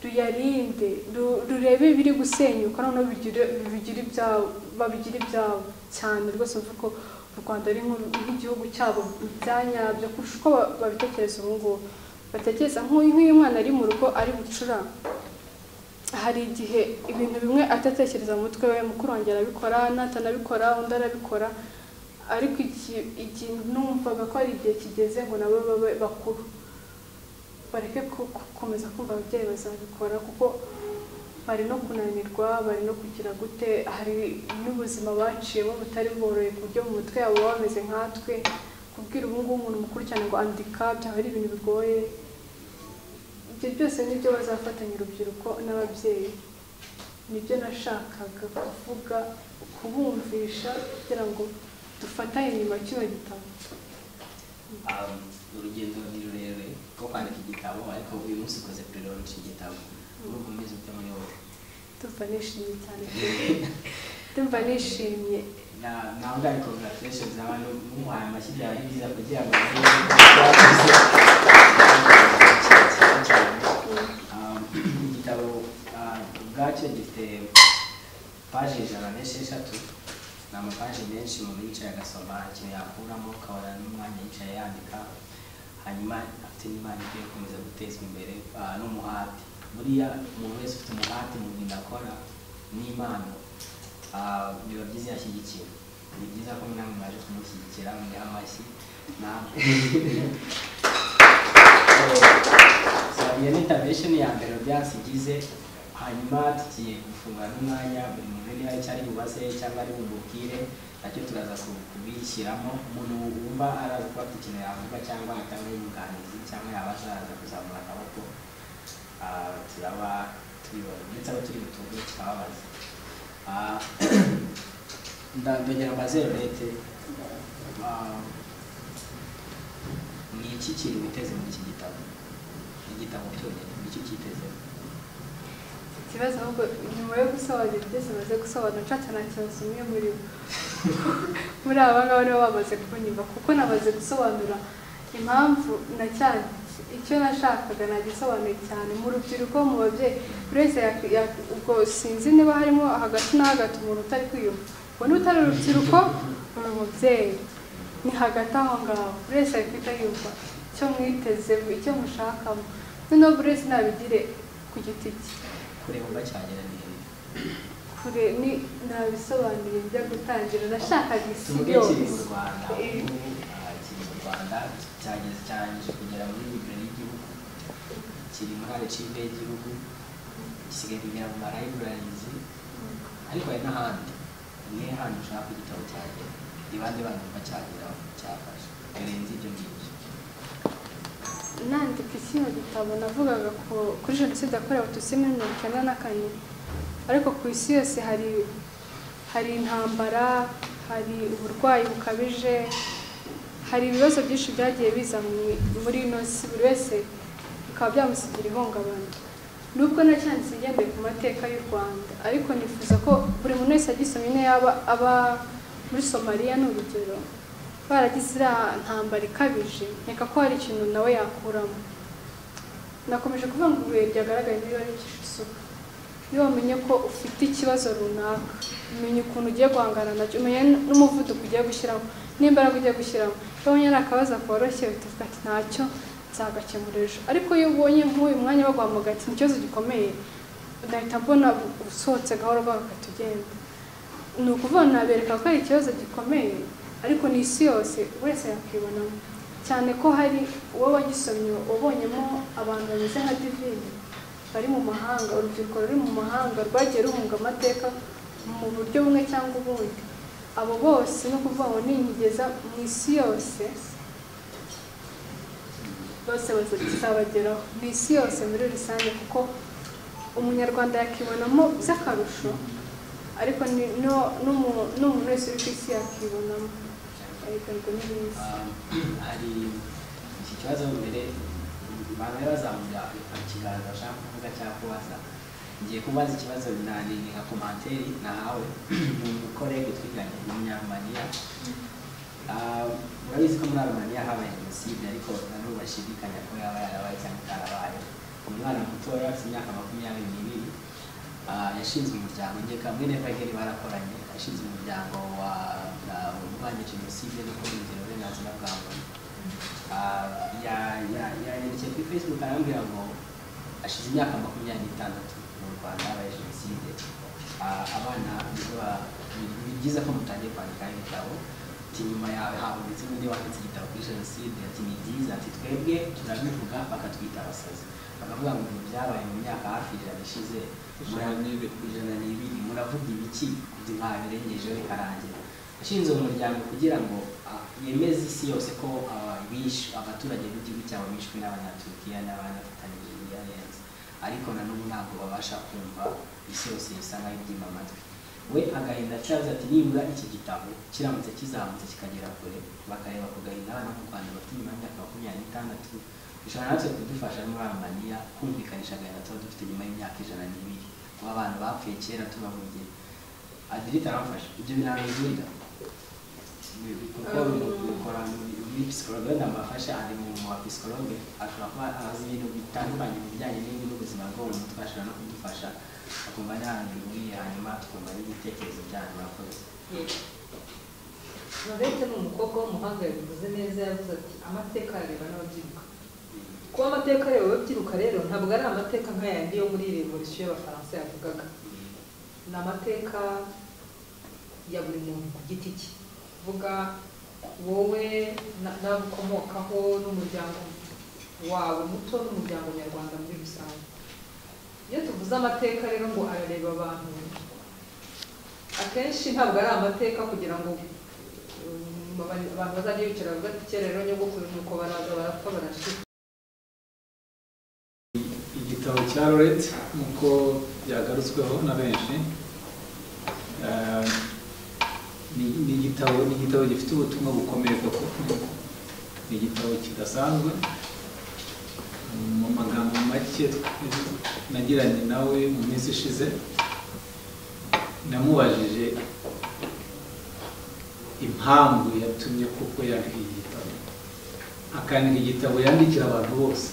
ruyarinde ru- rurebe ibiri gusenyuka noneho bigire bigire ibyabo babigire ibyabo cyane rwose mvuga ko u rwanda ari nk'u- nk'igihugu cyabo mu byanyabyo kurusha uko ba- babitekereza ubu ngubu batekereza nk'uyu nk'uyu mwana ari mu rugo ari bucura hari igihe ibintu bimwe atatekereza mu mutwe we mukuru wanjye arabikora natanabikora undi arabikora ariko igihe igihe numvaga ko ari igihe kigeze ngo nabo babe bakuru bareke ku- ku- gukomeza kumva ababyeyi bazabikora kuko bari no kunanirwa bari no kugira gute hari n'ubuzima baciyemo butari boroye ku buryo mu mutwe yabo baba bameze nkatwe kubwira ubu ngubu umuntu mukuru cyane ngo andika byaba ari ibintu bigoye ibyo byose nibyo bazafatanya urubyiruko n'ababyeyi nibyo nashakaga kuvuga kubumvisha kugira ngo dufatanye nyuma kino gitabo Um, urugendo ni rurerure rwo kwandika igitabo ariko uyu munsi ukoze purelonci igitabo urumva umeze ute muri wowe ndumva nishimye cyane ndumva nishimye Na- ntabwo ari congratulations abantu mumuhaye amashyi byawe ni byiza kugira ngo Um, igitabo ah, ubwacyo gifite paje ijana n'esheshatu ni amapaje menshi umuntu yicaye agasoma nta kintu yakuramo ukabona n'umwanya yicaye yandika hanyuma afite n'imana ikwiye gukomeza gutezwa imbere ah, n'umuhati buriya umuntu wese ufite umuhati mu bintu akora n'impano ah, biba byiza iyo ashyigikiwe ni byiza ko namwe mwaje kumushyigikira muriha amashyi namwe So, iyo ni intervention ya mbere byansi igize hanyuma tugiye gufunga n'umwanya buri muntu niba icyo ari bubaze cyangwa ari bumubwire nacyo turaza ku- kubishyiramo umuntu wumva araza kuba afite ikintu yavuga cyangwa atanga inyunganizi cyangwa yaba ashaka kuzamura akaboko ah, turaba tubibona ndetse abo turi butuge tukababaza Ah, nda- ndongera mbazere urete ni iki kintu witeze muri iki gitabo igitabo cyonyine nicyo cyiteze ikibazo ahubwo nyuma yo gusobanura byose bamaze gusobanura nshatse nta kibazo umwe muri bo muri aba ngaba nibo bamaze kunyumva kuko namaze gusobanura impamvu na cyane icyo nashakaga nagisobanuye cyane mu rubyiruko mu babyeyi buri wese yak- yak- ubwo sinzi niba harimo hagati na hagati umuntu utari kwiyumva ubwo n'utari urubyiruko uri umubyeyi ni hagati aho ngaho buri wese ari guhita yumva icyo mwiteze icyo mushakamo noneho buri wese nabigire ku giti cye kureba ugacyagera ni hehe kure ni nabisobanuye njya gutangira nashakaga isi tuvuge kiri mu yose rwanda Eh. ubu ah, kiri mu rwanda cyageze cyarangije kugera muri libero y'igihugu kiri muri arecive y'igihugu gisigaye kugera mu marayiburayizi ariko hari n'ahandi ni handi ushaka ko igitabo cyagera ibandi bandi bacyageraho cyafashe birenze ibyo ngibyo nandika kino gitabo navugaga ku- kuri jenoside yakorewe abatutsi muri mirongo icyenda na kane ariko ku isi yose hari hari intambara hari uburwayi bukabije hari ibibazo byinshi byagiye biza mu- muri ino si buri wese bikaba byamusigira ihungabana nubwo nacyanditse ngendeye ku mateka y'u rwanda ariko nifuza ko buri muntu wese agisomye niyo yaba aba muri somaliya ni urugero baragize iriya ntambara ikabije nkeka ko hari ikintu nawe yakuramo nakomeje kuvuga ngo ibihe byagaragaye niba ari isuka niba wamenye ko ufite ikibazo runaka umenya ukuntu ugiye guhangana nacyo umenya n'umuvuduko ugiye gushyiramo n'imbaraga ugiye gushyiramo iyo ubonye ari akabazo koroshye uhita uvuga ati ntacyo nzagakemura ejo ariko iyo ubonye nk'uyu mwanya baguhamagara ati ni ikibazo gikomeye nahita mbona usohotse gahoro gahoro ugahita ugenda ni ukuvuga nabereka ko ari ikibazo gikomeye ariko ni isi yose wese yakwibonamo cyane ko hari uwo wagisomye wabonyemo abantu bameze nka divine bari mu mahanga urubyiruko ruri mu mahanga rwagiye ruhunga amateka mu buryo bumwe cyangwa ubundi abo bose ni ukuvuga ngo ningeza mu isi yose bose bazabageraho ni isi yose muri rusange kuko umunyarwanda yakibonamo by'akarusho ariko ni no- n'umu- n'umuntu wese uri ku isi yakibonamo ariko ni byiza Um, hari iki kibazo mbere abantu bari bazamura ikiganza bashaka kuvuga cyangwa kubaza ngiye kubaza ikibazo nanini nka komanteri nahawe ni umukorege twiganye umunyarumaniya Ah, murabizi ko muri arumaniya habaye jenoside ariko nanone bashidikanya ko yaba yarabaye cyangwa itarabaye umwana mutoya afite imyaka makumyabiri n'ibiri Ah, yashinze umuryango ngeka muri nevageri barakoranye yashinze umuryango wa ah, urwanya jenoside no kurengera uburenganzira bwa muntu Ah, ya- ya- yanyandikiye kuri facebook arambwira ngo ashize imyaka makumyabiri n'itandatu mu rwanda habaye jenoside Ah, abana nibwo ba- ni- ni byiza ko mutangiye kwandikaho ibitabo ati nyuma yawe habonetse undi wanditse igitabo kuri jenoside ati ni byiza ati twebwe turabivuga bakatwita abasazi bakavuga ngo ibintu byabaye mu myaka hafi ijana ishize Ijana n'ibiri. ijana n'ibiri muravuga ibiki kugira ngo habirengejeho bikarangira yashinze umuryango kugira ngo ah, yemeze isi yose ko ah, bish- abaturage b'igihugu cyabo bishwe n'abanyaturukiya n'abanatanigeriya neza ariko na n'ubu ntabwo babasha kumva isi yose bisa nkaho ibyima amatwi we agahinda cyavuze ati nibura iki gitabo kiramutse kizamutse kikagera kure bakareba ku gahinda abana mu rwanda bafite nyuma y'imyaka makumyabiri n'itandatu bishobora natwe kudufasha muri amaniya kumvikanisha agahinda tuba dufite nyuma y'imyaka ijana n'ibiri kuba abantu bapfuye kera tuba mu gihe adirita aramfasha ibyo binabizurira kuko bikora muri psikologe ndamufasha ari mu wa psikologe ashobora kuba azi ibintu bitandukanye mu bijyanye n'ibi n'ubuzima bwo mu mutwe ashobora no kudufasha akumva nahangiriye hanyuma tukumva n'ibitekerezo byanyu murakoze Marete ni umukobwa w'umuhanga yabivuze neza yavuze ati amateka areba n'ababyiruka kuba amateka areba ababyiruka rero ntabwo ari amateka nk'ayandi yo muri revolisiyo y'abafaransa yavugaga ni amateka ya buri muntu ku giti cye kuvuga wowe na- nawe ukomokaho n'umuryango wawe muto n'umuryango nyarwanda muri rusange iyo tuvuze amateka rero ngo arareba abantu akenshi ntabwo ari amateka kugira ngo um, abantu abantu bazajya bicara bavuga ati kera rero nyogokuru nuko baraza barapfa barashira igitabo cya Loret nk'uko byagarutsweho na benshi eh, ni- ni igitabo ni igitabo gifite ubutumwa bukomeye koko ni igitabo kidasanzwe mu magambo make tw- nagiranye nawe mu minsi ishize namubajije impamvu yatumye kuko yandika iki gitabo akandika igitabo yandikira abantu bose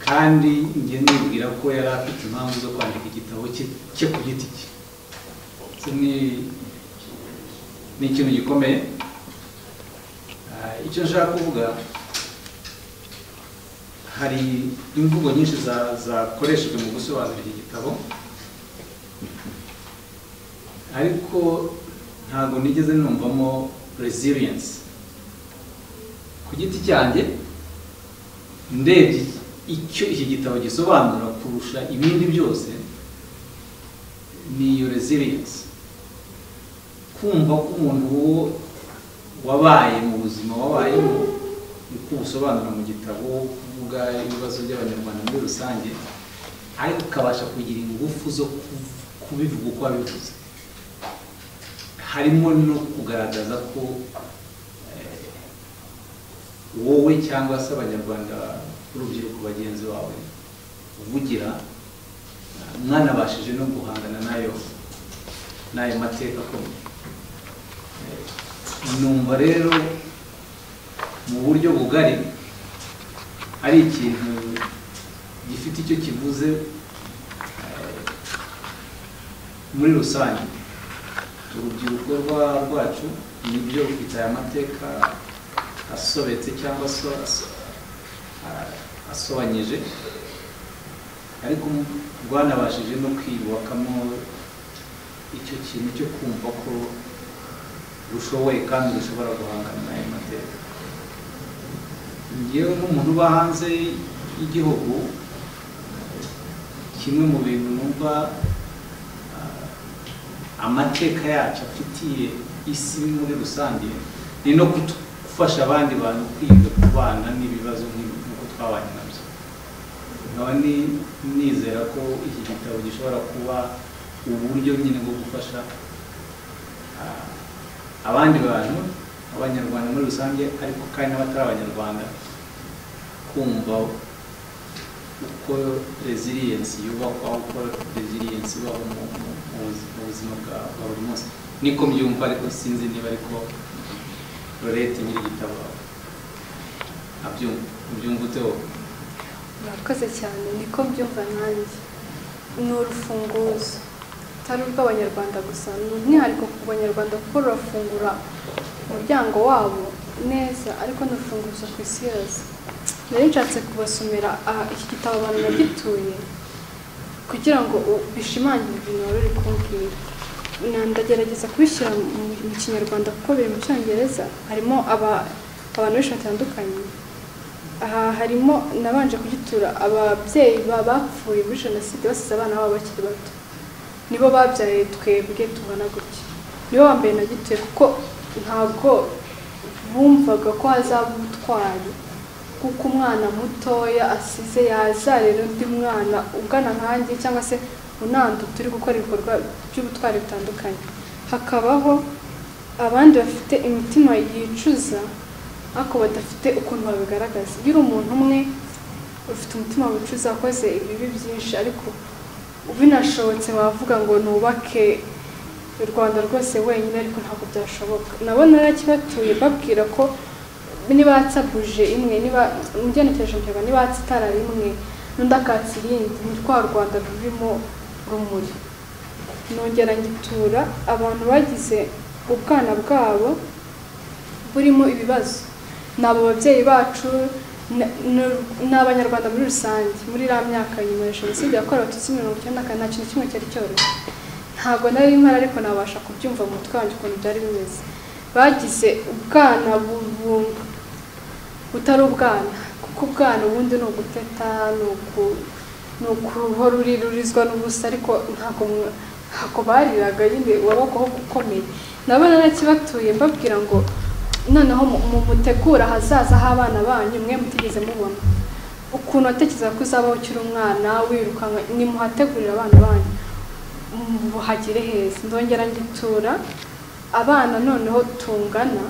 kandi njye nibwira ko yari afite impamvu zo kwandika igitabo cye cye ku giti cye Iki ni- ni ikintu gikomeye Ah, icyo nshaka kuvuga hari imvugo nyinshi za- zakoreshejwe mu gusobanura iki gitabo ariko ntabwo nigeze numvamo resilience ku giti cyanjye ndebye icyo iki gitabo gisobanura kurusha ibindi byose ni iyo resilience kumva ko umuntu wo wabaye mu buzima wabayemo uko ubusobanura mu gitabo kuvuga ibibazo by'abanyarwanda muri rusange ariko ukabasha kugira ingufu zo ku- kubivuga uko wabivuze harimo no kugaragaza ko eh, wowe cyangwa se abanyarwanda urubyiruko bagenzi bawe uvugira mwanabashije no guhangana nayo n'ayo mateka akomeye Eh, numva rero mu buryo bugari ari ikintu gifite icyo kivuze eh, muri rusange urubyiruko rwa- rwacu nibyo rufite aya mateka asobetse cyangwa aso, aso, a- asobanyije ariko rwanabashije no kwiyubakamo icyo kintu cyo kumva ko rushoboye kandi rushobora guhangana n'ayo mateka ngewe nk'umuntu uba hanze y'igihugu kimwe mu bintu numva ah, amateka yacu afitiye isi muri rusange ni no kutu- gufasha abandi bantu kwiga kubana n'ibibazo nk'ibi nk'uko twabanye nabyo nkaba ni- nizera ko iki gitabo gishobora kuba uburyo nyine bwo gufasha ah, abandi bantu abanyarwanda muri rusange ariko kandi n'abatari abanyarwanda kumva uko resilience yubakwa uko resilience ibaho mu- mu- mu buzi- mu buzima bwa bwa buri munsi niko mbyumva ariko sinzi niba ariko lorete nyir'igitabo abyumva ubyumva ute wowe murakoze cyane niko mbyumva nanjye ni urufunguzo utari urw'abanyarwanda gusa ni umwihariko ku banyarwanda kuko rurafungura umuryango wabo neza ariko ni urufunguzo ku isi yose nari nshatse kubasomera aha iki gitabo abantu bagituye kugira ngo u- bishimangire ibintu wari uri kumbwira Na- ndagerageza kubishyira mu mu kinyarwanda kuko biri mu cyongereza harimo aba- abantu benshi batandukanye aha harimo nabanje kugitura ababyeyi ba- bapfuye muri jenoside basize abana babo bakiri bato nibo babyaye twebwe tungana gutya nibo bambaye na gituye kuko ntabwo bumvaga ko hazaba ubutwari kuko umwana mutoya asize yazarira undi mwana ugana nkanjye cyangwa se unandu turi gukora ibikorwa by'ubutwari bitandukanye hakabaho abandi bafite imitima yicuza ariko badafite ukuntu babigaragaza iyo uri umuntu umwe ufite umutima wicuza akoze ibibi byinshi ariko binashobotse wavuga ngo nubake u rwanda rwose wenyine ariko ntabwo byashoboka nabo narakibatuye babwira ko nibatsabuje imwe niba umugenekereje mbere nibatsa itara rimwe n'undi akatsa irindi ni rwa rwanda rurimo rumuri nongera ngitura abantu bagize ubwana bwabo burimo ibibazo ni abo babyeyi bacu ni- ni- ni abanyarwanda muri rusange muri iriya myaka nyuma ya jenoside yakorewe abatutsi mirongo icyenda na kane nta kintu kimwe cyari cyoroshye ntabwo nari mpari ariko nabasha kubyumva mu mutwe wanjye ukuntu byari bimeze bagize ubwana bubumba butari ubwana kuko ubwana ubundi ni uguteta ni uku- ni ukuhora urirurizwa n'ubusa ariko ntabwo mwa- ntabwo bariraga nyine wabagaho gukomeye nabo narakibatuye mbabwira ngo noneho mu- mu mutegura ahazaza h'abana banyu mwe mutigeze mubona ukuntu watekereza ko uzabaho ukiri umwana wirukanka nimuhategurira abana banyu muhagire heza ndongera ngitura abana noneho tungana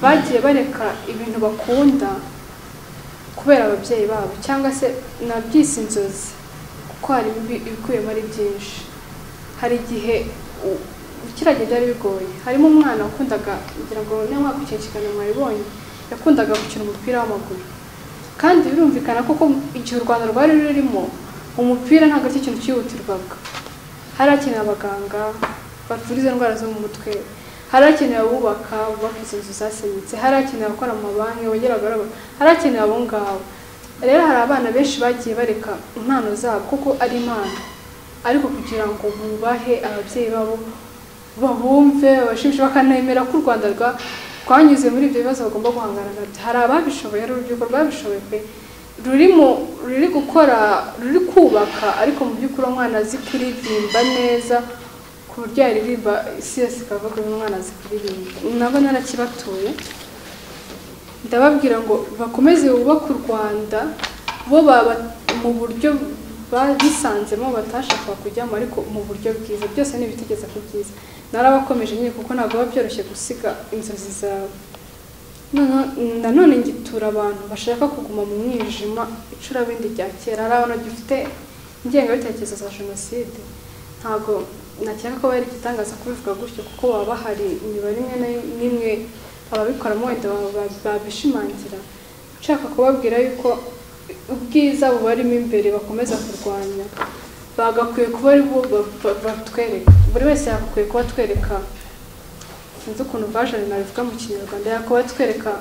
bagiye bareka ibintu bakunda kubera ababyeyi babo cyangwa se nabyise inzozi kuko hari ibi- ibikubiyemo ari byinshi hari igihe u- ukiragenda byari bigoye harimo umwana wakundaga ngira ngo niyo mwaka ukikinjikana mwabibonye yakundaga gukina umupira w'amaguru kandi birumvikana koko igihe u rwanda rwari rurimo umupira ntabwo ari cyo kintu cyihutirwaga hari hakenewe abaganga bavura izo ndwara zo mu mutwe hari hakenewe abubaka bubaka izo nzu zasenyutse hari hakenewe abakora mu mabanki bongera agaragara hari hakenewe abo ngabo rero hari abana benshi bagiye bareka impano zabo kuko ari impano ariko kugira ngo bubahe ababyeyi babo babumve babashimishe bakanemera ko u rwanda rwa- rwanyuze muri ibyo bibazo bagomba guhangana nabyo hari ababishoboye hari urubyiruko rwabishoboye pe rurimo ruri gukora ruri kubaka ariko mu by'ukuri umwana azi kuririmba neza ku buryo yaririmba isi yose ikavuga uyu mwana azi kuririmba nabo narakibatuye ndababwira ngo bakomeze bubake u rwanda bo baba mu buryo ba- bisanzemo batashakaga kujyamo ariko mu buryo bwiza byose ni ibitegeza ku byiza narabakomeje nyine kuko ntabwo biba byoroshye gusiga inzozi zawe Noneho- nanone ngitura abantu bashaka kuguma mu mwijima icurabindi rya kera hari abantu gifite ingengabitekerezo za jenoside ntabwo nakeka ko bari igitangaza kubivuga gutyo kuko baba bahari imibare imwe na- n'imwe ababikoramo wenda ba- ba- babishimangira nshaka kubabwira yuko ubwiza bubarimo imbere bakomeza kurwanya bagakwiye kuba ari bo ba- ba- batwereka buri wese yagakwiye kuba atwereka sinzi ukuntu vajana nabivuga mu kinyarwanda yakuba twereka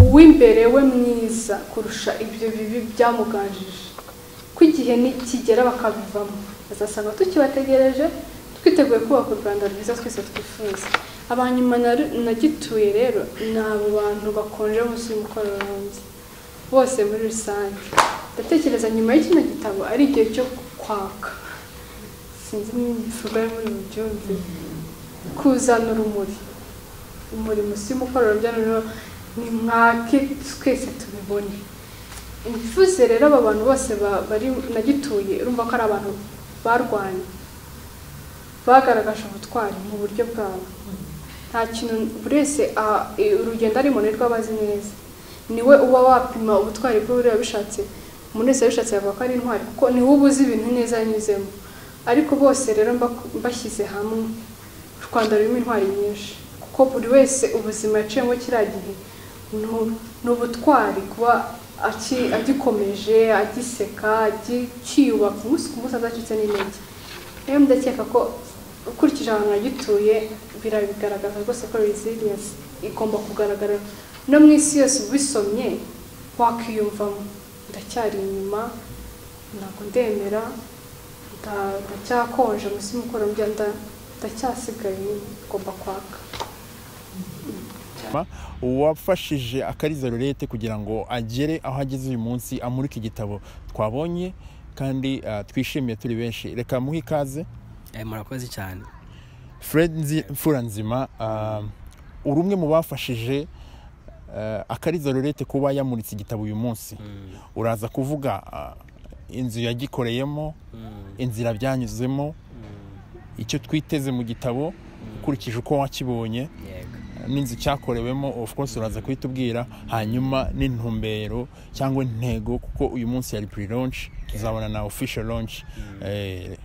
uw'imbere we mwiza kurusha ibyo bibi byamuganjije ko igihe nikigera bakabivamo bazasanga tukibategereje twiteguye kubaka u rwanda rwiza twese twifuza abanyuma na- nagituye rero ni abo bantu bakonje munsi y'umukororombya bose muri rusange ndatekereza nyuma y'ikino gitabo ari igihe cyo kwaka sinzi n'ibikorwa muri mu byumve kuzana urumuri umurimo si umukororo bya noneho ni mwake twese tubibone mvuze rero aba bantu bose ba- bari nagituye urumva ko ari abantu barwanye bagaragaje ubutwari mu buryo bwabo nta kintu buri wese a- i- urugendo arimo ni rwo abazi neza niwe uba wapima ubutwari bwe buriya bishatse umuntu wese yabishatse yavuga ko ari intwari kuko niwe uba uzi ibintu neza yanyuzemo ariko bose rero mba- mbashyize hamwe u rwanda rurimo intwari nyinshi kuko buri wese ubuzima yaciyemo kiriya gihe ni- ni ubutwari kuba aki- agikomeje agiseka akiyubaka umunsi ku munsi adacitse n'intege rero ndakeka ko ukurikije ahantu hagituye birabigaragaza rwose ko resilience igomba kugaragara no mu isi yose ubisomye wakwiyumvamo ndacyari inyuma ntabwo ndemera nda- ndacyakonje munsi y'umukororombya nda- ndacyasigaye ngomba kwaka cya Ma, uwafashije akariza rurete kugira ngo agere aho ageze uyu munsi amurika igitabo twabonye kandi ah, twishimiye turi benshi reka muhe ikaze Eh, murakoze cyane fred Nzi- mfuranzima ah, uri umwe mu bafashije ah, akariza rurete kuba yamuritse igitabo uyu munsi uraza kuvuga ah, inzu yagikoreyemo inzira byanyuzemo icyo twiteze mu gitabo ukurikije uko wakibonye yego n'inzu cyakorewemo of course uraza kuhitubwira hanyuma n'intumbero cyangwa intego kuko uyu munsi yari pre launch tuzabona na official launch Eh,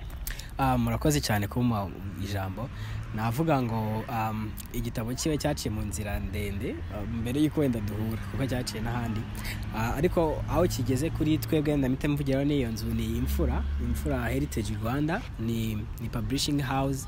Ah, murakoze cyane kumuha ijambo navuga ngo um, igitabo cyiwe cyaciye mu nzira ndende um, mbere y'uko wenda duhura kuko cyaciye n'ahandi Ah, ariko aho kigeze kuri twebwe ndamite mvugiraho n'iyo nzu ni imfura imfura heritage rwanda ni, ni publishing house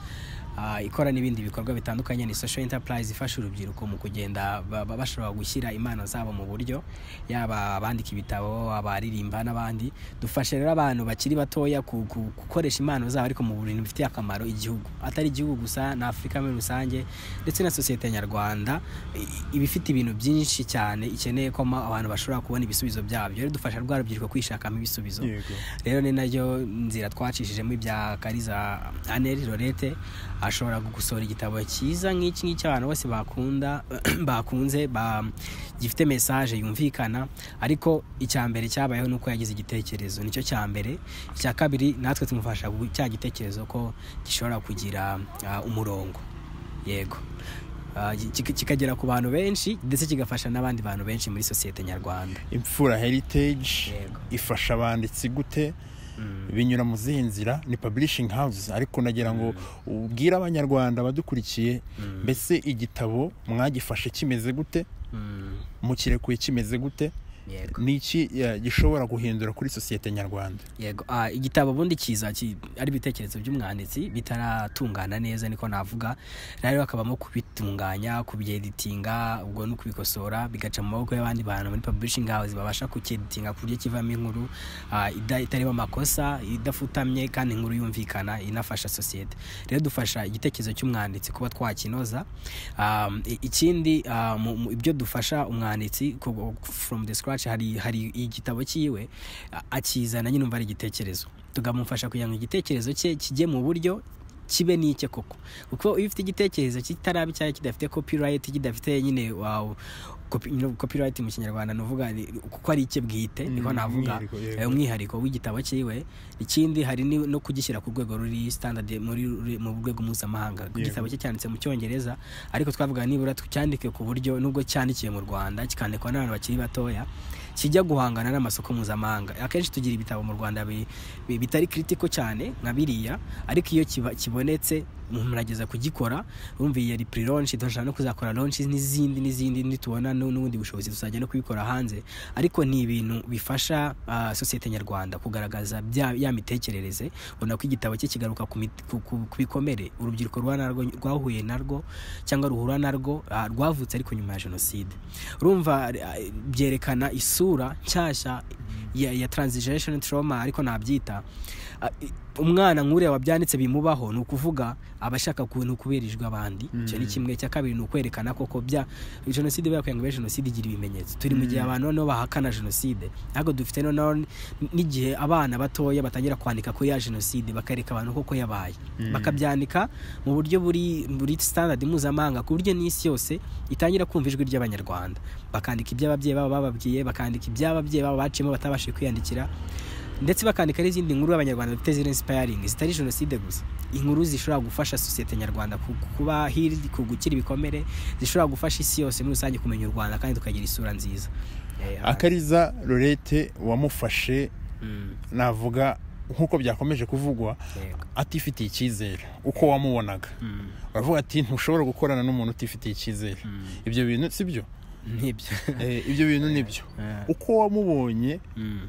Ah, ikora n'ibindi bikorwa bitandukanye ni social enterprise ifasha urubyiruko mu kugenda ba- ba- bashobora gushyira impano zabo mu buryo yaba abandika ibitabo abaririmba n'abandi dufasha rero abantu bakiri batoya ku- ku- gukoresha impano zabo ariko mu bintu bifitiye akamaro igihugu atari igihugu gusa na afurika muri rusange ndetse na sosiyete nyarwanda i- iba ifite ibintu byinshi cyane ikeneye ko ma- abantu bashobora kubona ibisubizo byabyo rero dufasha rwa rubyiruko kwishakamo ibisubizo Yego. rero ni nayo nzira twacishijemo ibya kariza aneri lorete ashobora gusohora igitabo cyiza nk'iki ngiki abantu bose bakunda bakunze ba- gifite mesaje yumvikana ariko icya mbere cyabayeho ni uko yagize igitekerezo nicyo cya mbere icya kabiri natwe tumufasha gu- cya gitekerezo ko gishobora kugira ah, umurongo yego Ah, ki- ki- kikagera ku bantu benshi ndetse kigafasha n'abandi bantu benshi muri sosiyete nyarwanda imfura heritage Yego. ifasha abanditsi gute binyura mu zihe nzira ni publishing house ariko nagira ngo ubwire abanyarwanda badukurikiye mbese igitabo mwagifashe kimeze gute Mm, mukirekuye kimeze gute yego ni iki eh, gishobora guhindura kuri sosiyete nyarwanda yego ah, igitabo ubundi kiza ki- ari ibitekerezo by'umwanditsi bitaratungana neza niko navuga rero hakabamo kubitunganya kubyeditinga ubwo ni ukubikosora bigaca mu maboko y'abandi bantu muri publishing house babasha kucyeditinga ku buryo kivamo inkuru ah, ida- itarimo amakosa idafutamye kandi inkuru yumvikana inafasha sosiyete rero dufasha igitekerezo cy'umwanditsi kuba twakinoza Um, i- ikindi ah, mu- mu- ibyo dufasha umwanditsi ku- from the scratch hari hari igitabo cyiwe a- akizana nyine umva ari igitekerezo tukamufasha kugira ngo igitekerezo cye kijye mu buryo kibe n'icye koko kuko iyo ufite igitekerezo kitaraba icyayo kidafite copyright kidafite nyine wow, copy, you know, copyright mu kinyarwanda nuvuga ni- kuko ari icye bwite niko Mm, navuga umwihariko, yego. Eh, umwihariko w'igitabo cyiwe ikindi hari ni- no kugishyira ku rwego ruri standard muri ruri- mu rwego mpuzamahanga Yego. igitabo cye cyanditse mu cyongereza ariko twavuga nibura tucyandike ku buryo nubwo cyandikiwe mu rwanda kikandikwa n'abantu bakiri batoya kijya guhangana n'amasoko mpuzamahanga akenshi tugira ibitabo mu rwanda bi- bi- bitari kiritiko cyane nka biriya ariko iyo kiba- kibonetse murageza kugikora urumva iyi yari pre launch dushaka no kuzakora launches n'izindi n'izindi nitubona nu- n'ubundi bushobozi tuzajya no kubikora hanze ariko ni ibintu bifasha ah, sosiyete nyarwanda kugaragaza bya- ya mitekerereze ubona ko igitabo cye kigaruka ku mit- ku- ku ku bikomere urubyiruko ruhura narwo- rwahuye narwo cyangwa ruhura narwo ah, rwavutse ariko nyuma ya jenoside urumva ah, byerekana isura nshyashya ya, ya transition trauma ariko nabyita Ah, i- umwana nk'uriya wabyanditse bimubaho ni ukuvuga aba ashaka ku- ni ukubirijwe abandi icyo ni kimwe icya kabiri ni ukwerekana koko bya jenoside buriya kugira ngo ibe jenoside igira ibimenyetso turi mu gihe abantu noneho bahakana jenoside ntabwo dufite noneho n- n'igihe abana batoya batangira kwandika kuri ya jenoside bakareka abantu koko yabaye bakabyandika mu buryo buri buri standard mpuzamahanga ku buryo n'isi yose itangira kumva ijwi ry'abanyarwanda bakandika iby'ababyeyi babo bababwiye bakandika iby'ababyeyi babo baciyemo batabashije kwiyandikira ndetse bakandika n'izindi nkuru abanyarwanda dufite ziri inspiring zitari jenoside gusa inkuru zishobora gufasha sosiyete nyarwanda ku- kuba hirya ku gukira ibikomere zishobora gufasha isi yose muri rusange kumenya u rwanda kandi tukagira isura nziza Eh, akariza rurete wamufashe mm, navuga nk'uko byakomeje kuvugwa yego. atifitiye icyizere uko wamubonaga Mm, baravuga ati ntushobora gukorana n'umuntu utifitiye icyizere mm, ibyo bintu si byo nibyo Eh, ibyo bintu ni byo Eh, uko wamubonye mm,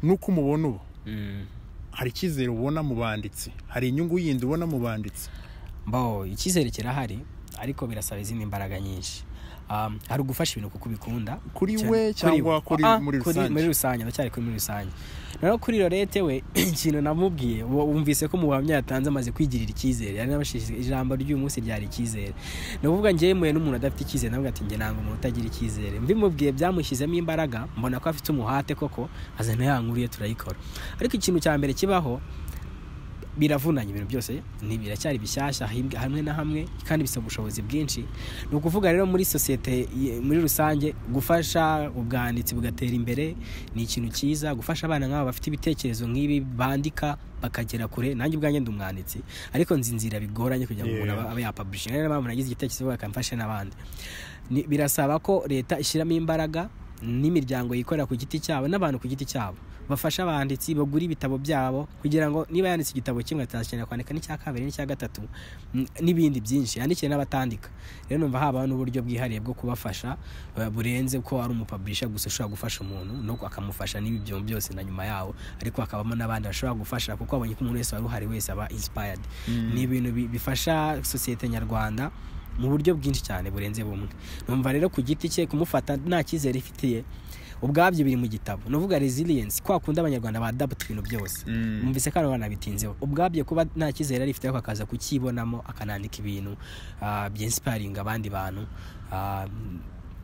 n'uko umubona ubu mm. hari icyizere ubona mu banditsi hari inyungu yindi ubona mu banditsi mbo icyizere kirahari ariko birasaba izindi mbaraga nyinshi um, hari ugufasha ibintu kuko ubikunda Kuri cyane- we cyangwa kuri Ah, muri rusange? muri rusange ndacyari kuri muri rusange rero kuri lorete we ikintu namubwiye wo- wumvise ko mu buhamya yatanze amaze kwigirira icyizere yari yabashishije ijambo ry'uyu munsi ryari icyizere ni ukuvuga njyewe mpuye n'umuntu adafite icyizere navuga ati njye nanga umuntu utagira icyizere mbimubwiye byamushyizemo imbaraga mbona ko afite umuhate koko azana ya nkuru ye turayikora ariko ikintu cya mbere kibaho biravunanye ibintu byose ni biracyari bishyashya hibwe- hamwe na hamwe kandi bisaba ubushobozi bwinshi ni ukuvuga rero muri sosiyete ye- muri rusange gufasha ubwanditsi bugatera imbere ni ikintu cyiza gufasha abana nk'aba bafite ibitekerezo nk'ibi bandika bakagera kure nanjye ubwanjye ndi umwanditsi ariko nzi inzira bigoranye kugira ngo umuntu Yeah. aba- abe yapablishinga niyo mpamvu nagize igitekerezo bakamfasha n'abandi Ni- birasaba ko leta ishyiramo imbaraga n'imiryango yikorera ku giti cyabo n'abantu ku giti cyabo bafasha abanditsi bagura ibitabo byabo kugira ngo niba yanditse igitabo kimwe atazakenera kwandika n'icya kabiri n'icya gatatu n- n'ibindi byinshi yandikire n'abatandika rero numva habaho n'uburyo bwihariye bwo kubafasha eh, burenze ko ari umupablisha gusa ushobora gufasha umuntu no akamufasha n'ibi byo byose na nyuma yawo ariko hakabamo n'abandi bashobora gufasha kuko abonye ko umuntu wese wari uhari wese aba inspired ni ibintu bi- bifasha sosiyete nyarwanda mu buryo bwinshi cyane burenze bumwe numva rero ku giti cye kumufata nta cyizere ifitiye ubwabyo biri mu gitabo nuvuga resilience kwa kundi abanyarwanda badapfa ibintu byose Mm. mwumvise ko abana bitinzeho ubwabyo kuba nta cyizere yari afite ariko akaza kukibonamo akanandika ibintu ah, byinsiparinga abandi bantu ah,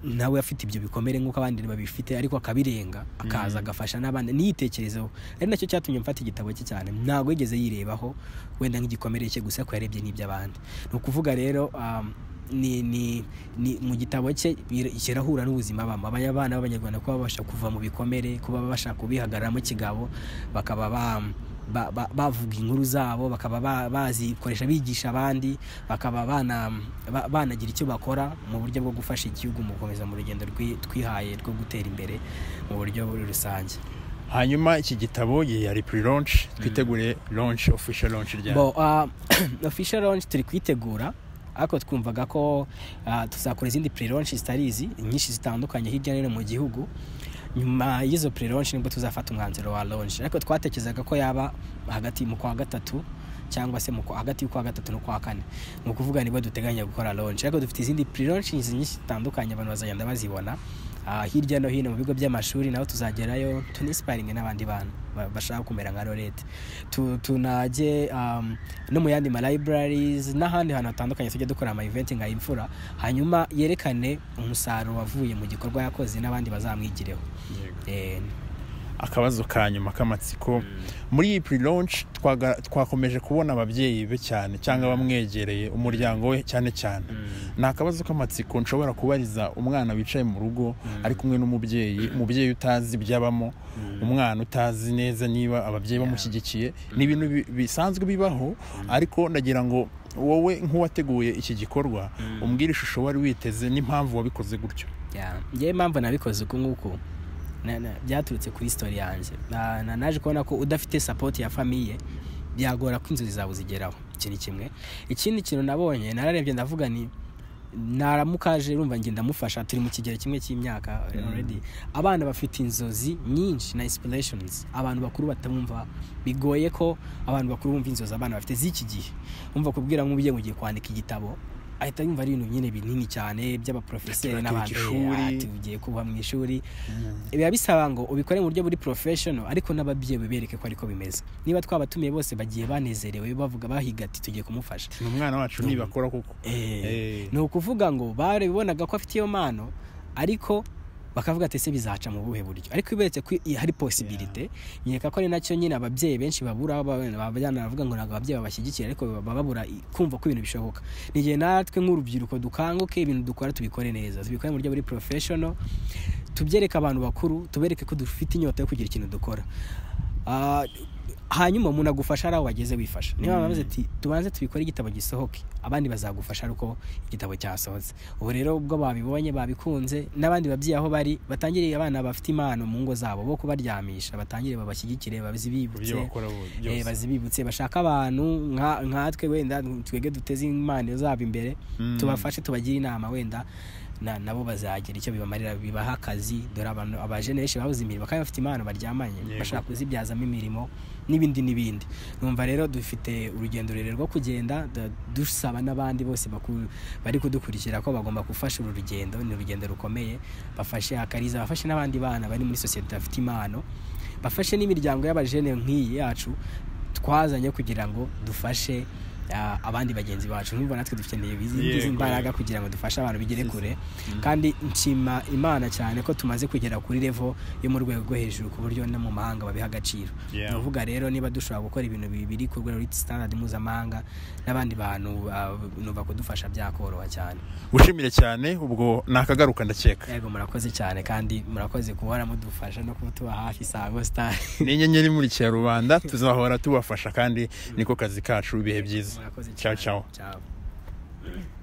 nawe afite ibyo bikomere nk'uko abandi babifite ariko akabirenga akaza agafasha n'abandi niyitekerezeho ari nacyo cyatumye mfata igitabo cye cyane ntabwo yigeze yirebaho wenda nk'igikomere cye gusa ko yarebye n'iby'abandi ni ukuvuga rero ah, ni ni ni mu gitabo cye bir- kirahura n'ubuzima bama abanya bana b'abanyarwanda kuba babasha kuva mu bikomere kuba babasha kubihagararamo ikigabo bakaba ba ba- ba- bavuga inkuru zabo bakaba ba- bazikoresha bigisha abandi bakaba bana- ba- banagira icyo bakora mu buryo bwo gufasha igihugu mu gukomeza mu rugendo rwi- twihaye rwo gutera imbere mu buryo muri rusange hanyuma iki gitabo ye yari pre launch twitegure launch official launch ryayo bo ah, official launch turi kuyitegura ariko twumvaga ko ah, tuzakora izindi pre launch zitari izi nyinshi zitandukanye hirya no hino mu gihugu nyuma y'izo pre launch nibwo tuzafata umwanzuro wa launch ariko twatekerezaga ko yaba hagati mu kwa gatatu cyangwa se mu kwa- hagati y'ukwa gatatu n'ukwa kane ni ukuvuga nibwo duteganya gukora launch ariko dufite izindi pre launch nyinshi zitandukanye abantu bazagenda bazibona Ah, hirya no hino mu bigo by'amashuri naho tuzagerayo tunisiparinge n'abandi bantu ba- bashaka kumera nka lorete Tu- tunajye um, no mu yandi ma libraries n'ahandi hantu hatandukanye tujya dukora ama event nka imfura hanyuma yerekane umusaruro wavuye mu gikorwa yakoze n'abandi bazamwigireho Eh, akabazo ka nyuma k'amatsiko muri iyi pre launch twaga- twakomeje kubona ababyeyi be cyane cyangwa abamwegereye umuryango we cyane cyane ni akabazo k'amatsiko nshobora kubariza umwana wicaye mu rugo ari kumwe n'umubyeyi umubyeyi utazi ibyabamo umwana utazi neza niba ababyeyi bamushyigikiye ni ibintu bi- bisanzwe bibaho ariko ndagira ngo wowe nk'uwateguye iki gikorwa umbwire ishusho wari witeze n'impamvu wabikoze gutyo yeah. njyewe impamvu nabikoze uku nguku na- na- byaturutse kuri story yanjye Na- na- naje kubona ko udafite support ya famiye byagora ko inzozi zawe zigeraho iki ni kimwe ikindi kintu nabonye nararebye ndavuga ni naramukaje rumva njye ndamufasha turi mu kigero kimwe cy'imyaka already abana bafite inzozi nyinshi na inspirations abantu bakuru batamwumva bigoye ko abantu bakuru bumva inzozi abana bafite z'iki gihe umva kubwira nk'umubyeyi ugiye kwandika igitabo ahita yumva ari ibintu nyine binini cyane by'abaprofeseri Ati, n'abandi "Ati, ishuri." Ati, ugiye kuba mu ishuri biba bisaba ngo ubikore mu buryo buri professional ariko n'ababyeyi bibereke ko ariko bimeze niba twabatumiye bose bagiye banezerewe bavuga bahiga ati tugiye kumufasha ni umwana wacu nibakora kuko Eh. Eh, ni ukuvuga ngo barabibonaga ko afite iyo mpano ariko bakavuga ati ese bizaca mu buhe buryo ariko iberetse ko i- hari posibilite nkeka ko ari nacyo nyine ababyeyi benshi babura abana baravuga ngo ntabwo ababyeyi babashyigikira ariko baba babura i- kumva ko ibintu bishoboka ni igihe natwe nk'urubyiruko dukanguke ibintu dukora tubikore neza tubikore mu buryo buri professional tubyereke abantu bakuru tubereke ko dufite inyota yo kugira ikintu dukora Ah, hanyuma umuntu agufasha ari aho wageze wifasha niba baravuze ati tubanze tubikore igitabo gisohoke abandi bazagufasha ari uko igitabo cyasohotse ubu rero ubwo babibonye babikunze n'abandi babyeyi aho bari batangiriye abana bafite impano mu ngo zabo bo kubaryamisha batangire babashyigikire ibyo bazibibutse bakora bo- eh, byose bazibibutse bashaka abantu nka- nkatwe wenda twebwe duteze impano zabo imbere tubafashe tubagire inama wenda na- nabo bazagira icyo bibamarira bibaha akazi dore abantu abajeneshi babuze imirimo kandi bafite impano baryamanye Yego. bashaka kuzibyazamo imirimo n'ibindi n'ibindi numva rero dufite urugendo rurerure rwo kugenda da- dusaba n'abandi bose baku- bari kudukurikira ko bagomba gufasha uru rugendo ni urugendo rukomeye bafashe akariza bafashe n'abandi bana bari muri sosiyete bafite impano bafashe n'imiryango y'abajene nk'iyi yacu twazanye kugira ngo dufashe ah, abandi bagenzi bacu nk'ubu natwe dukeneye izi ngizi Yego. mbaraga kugira ngo dufashe abantu bigere kure kandi nshima imana cyane ko tumaze kugera kuri levo yo mu rwego rwo hejuru ku buryo no mu mahanga babiha agaciro Yeah. ni ukuvuga rero niba dushobora gukora ibintu biri ku rwego rw'i standard mpuzamahanga n'abandi bantu ah, numva kudufasha byakoroha cyane gushimire cyane ubwo nakagaruka ndakeka yego murakoze cyane kandi murakoze guhora mudufasha no kuba tuba hafi isango star ni inyenyeri imurikira rubanda tuzahora tubafasha kandi niko kazi kacu ibihe byiza murakoze Ciao, ciao. ciao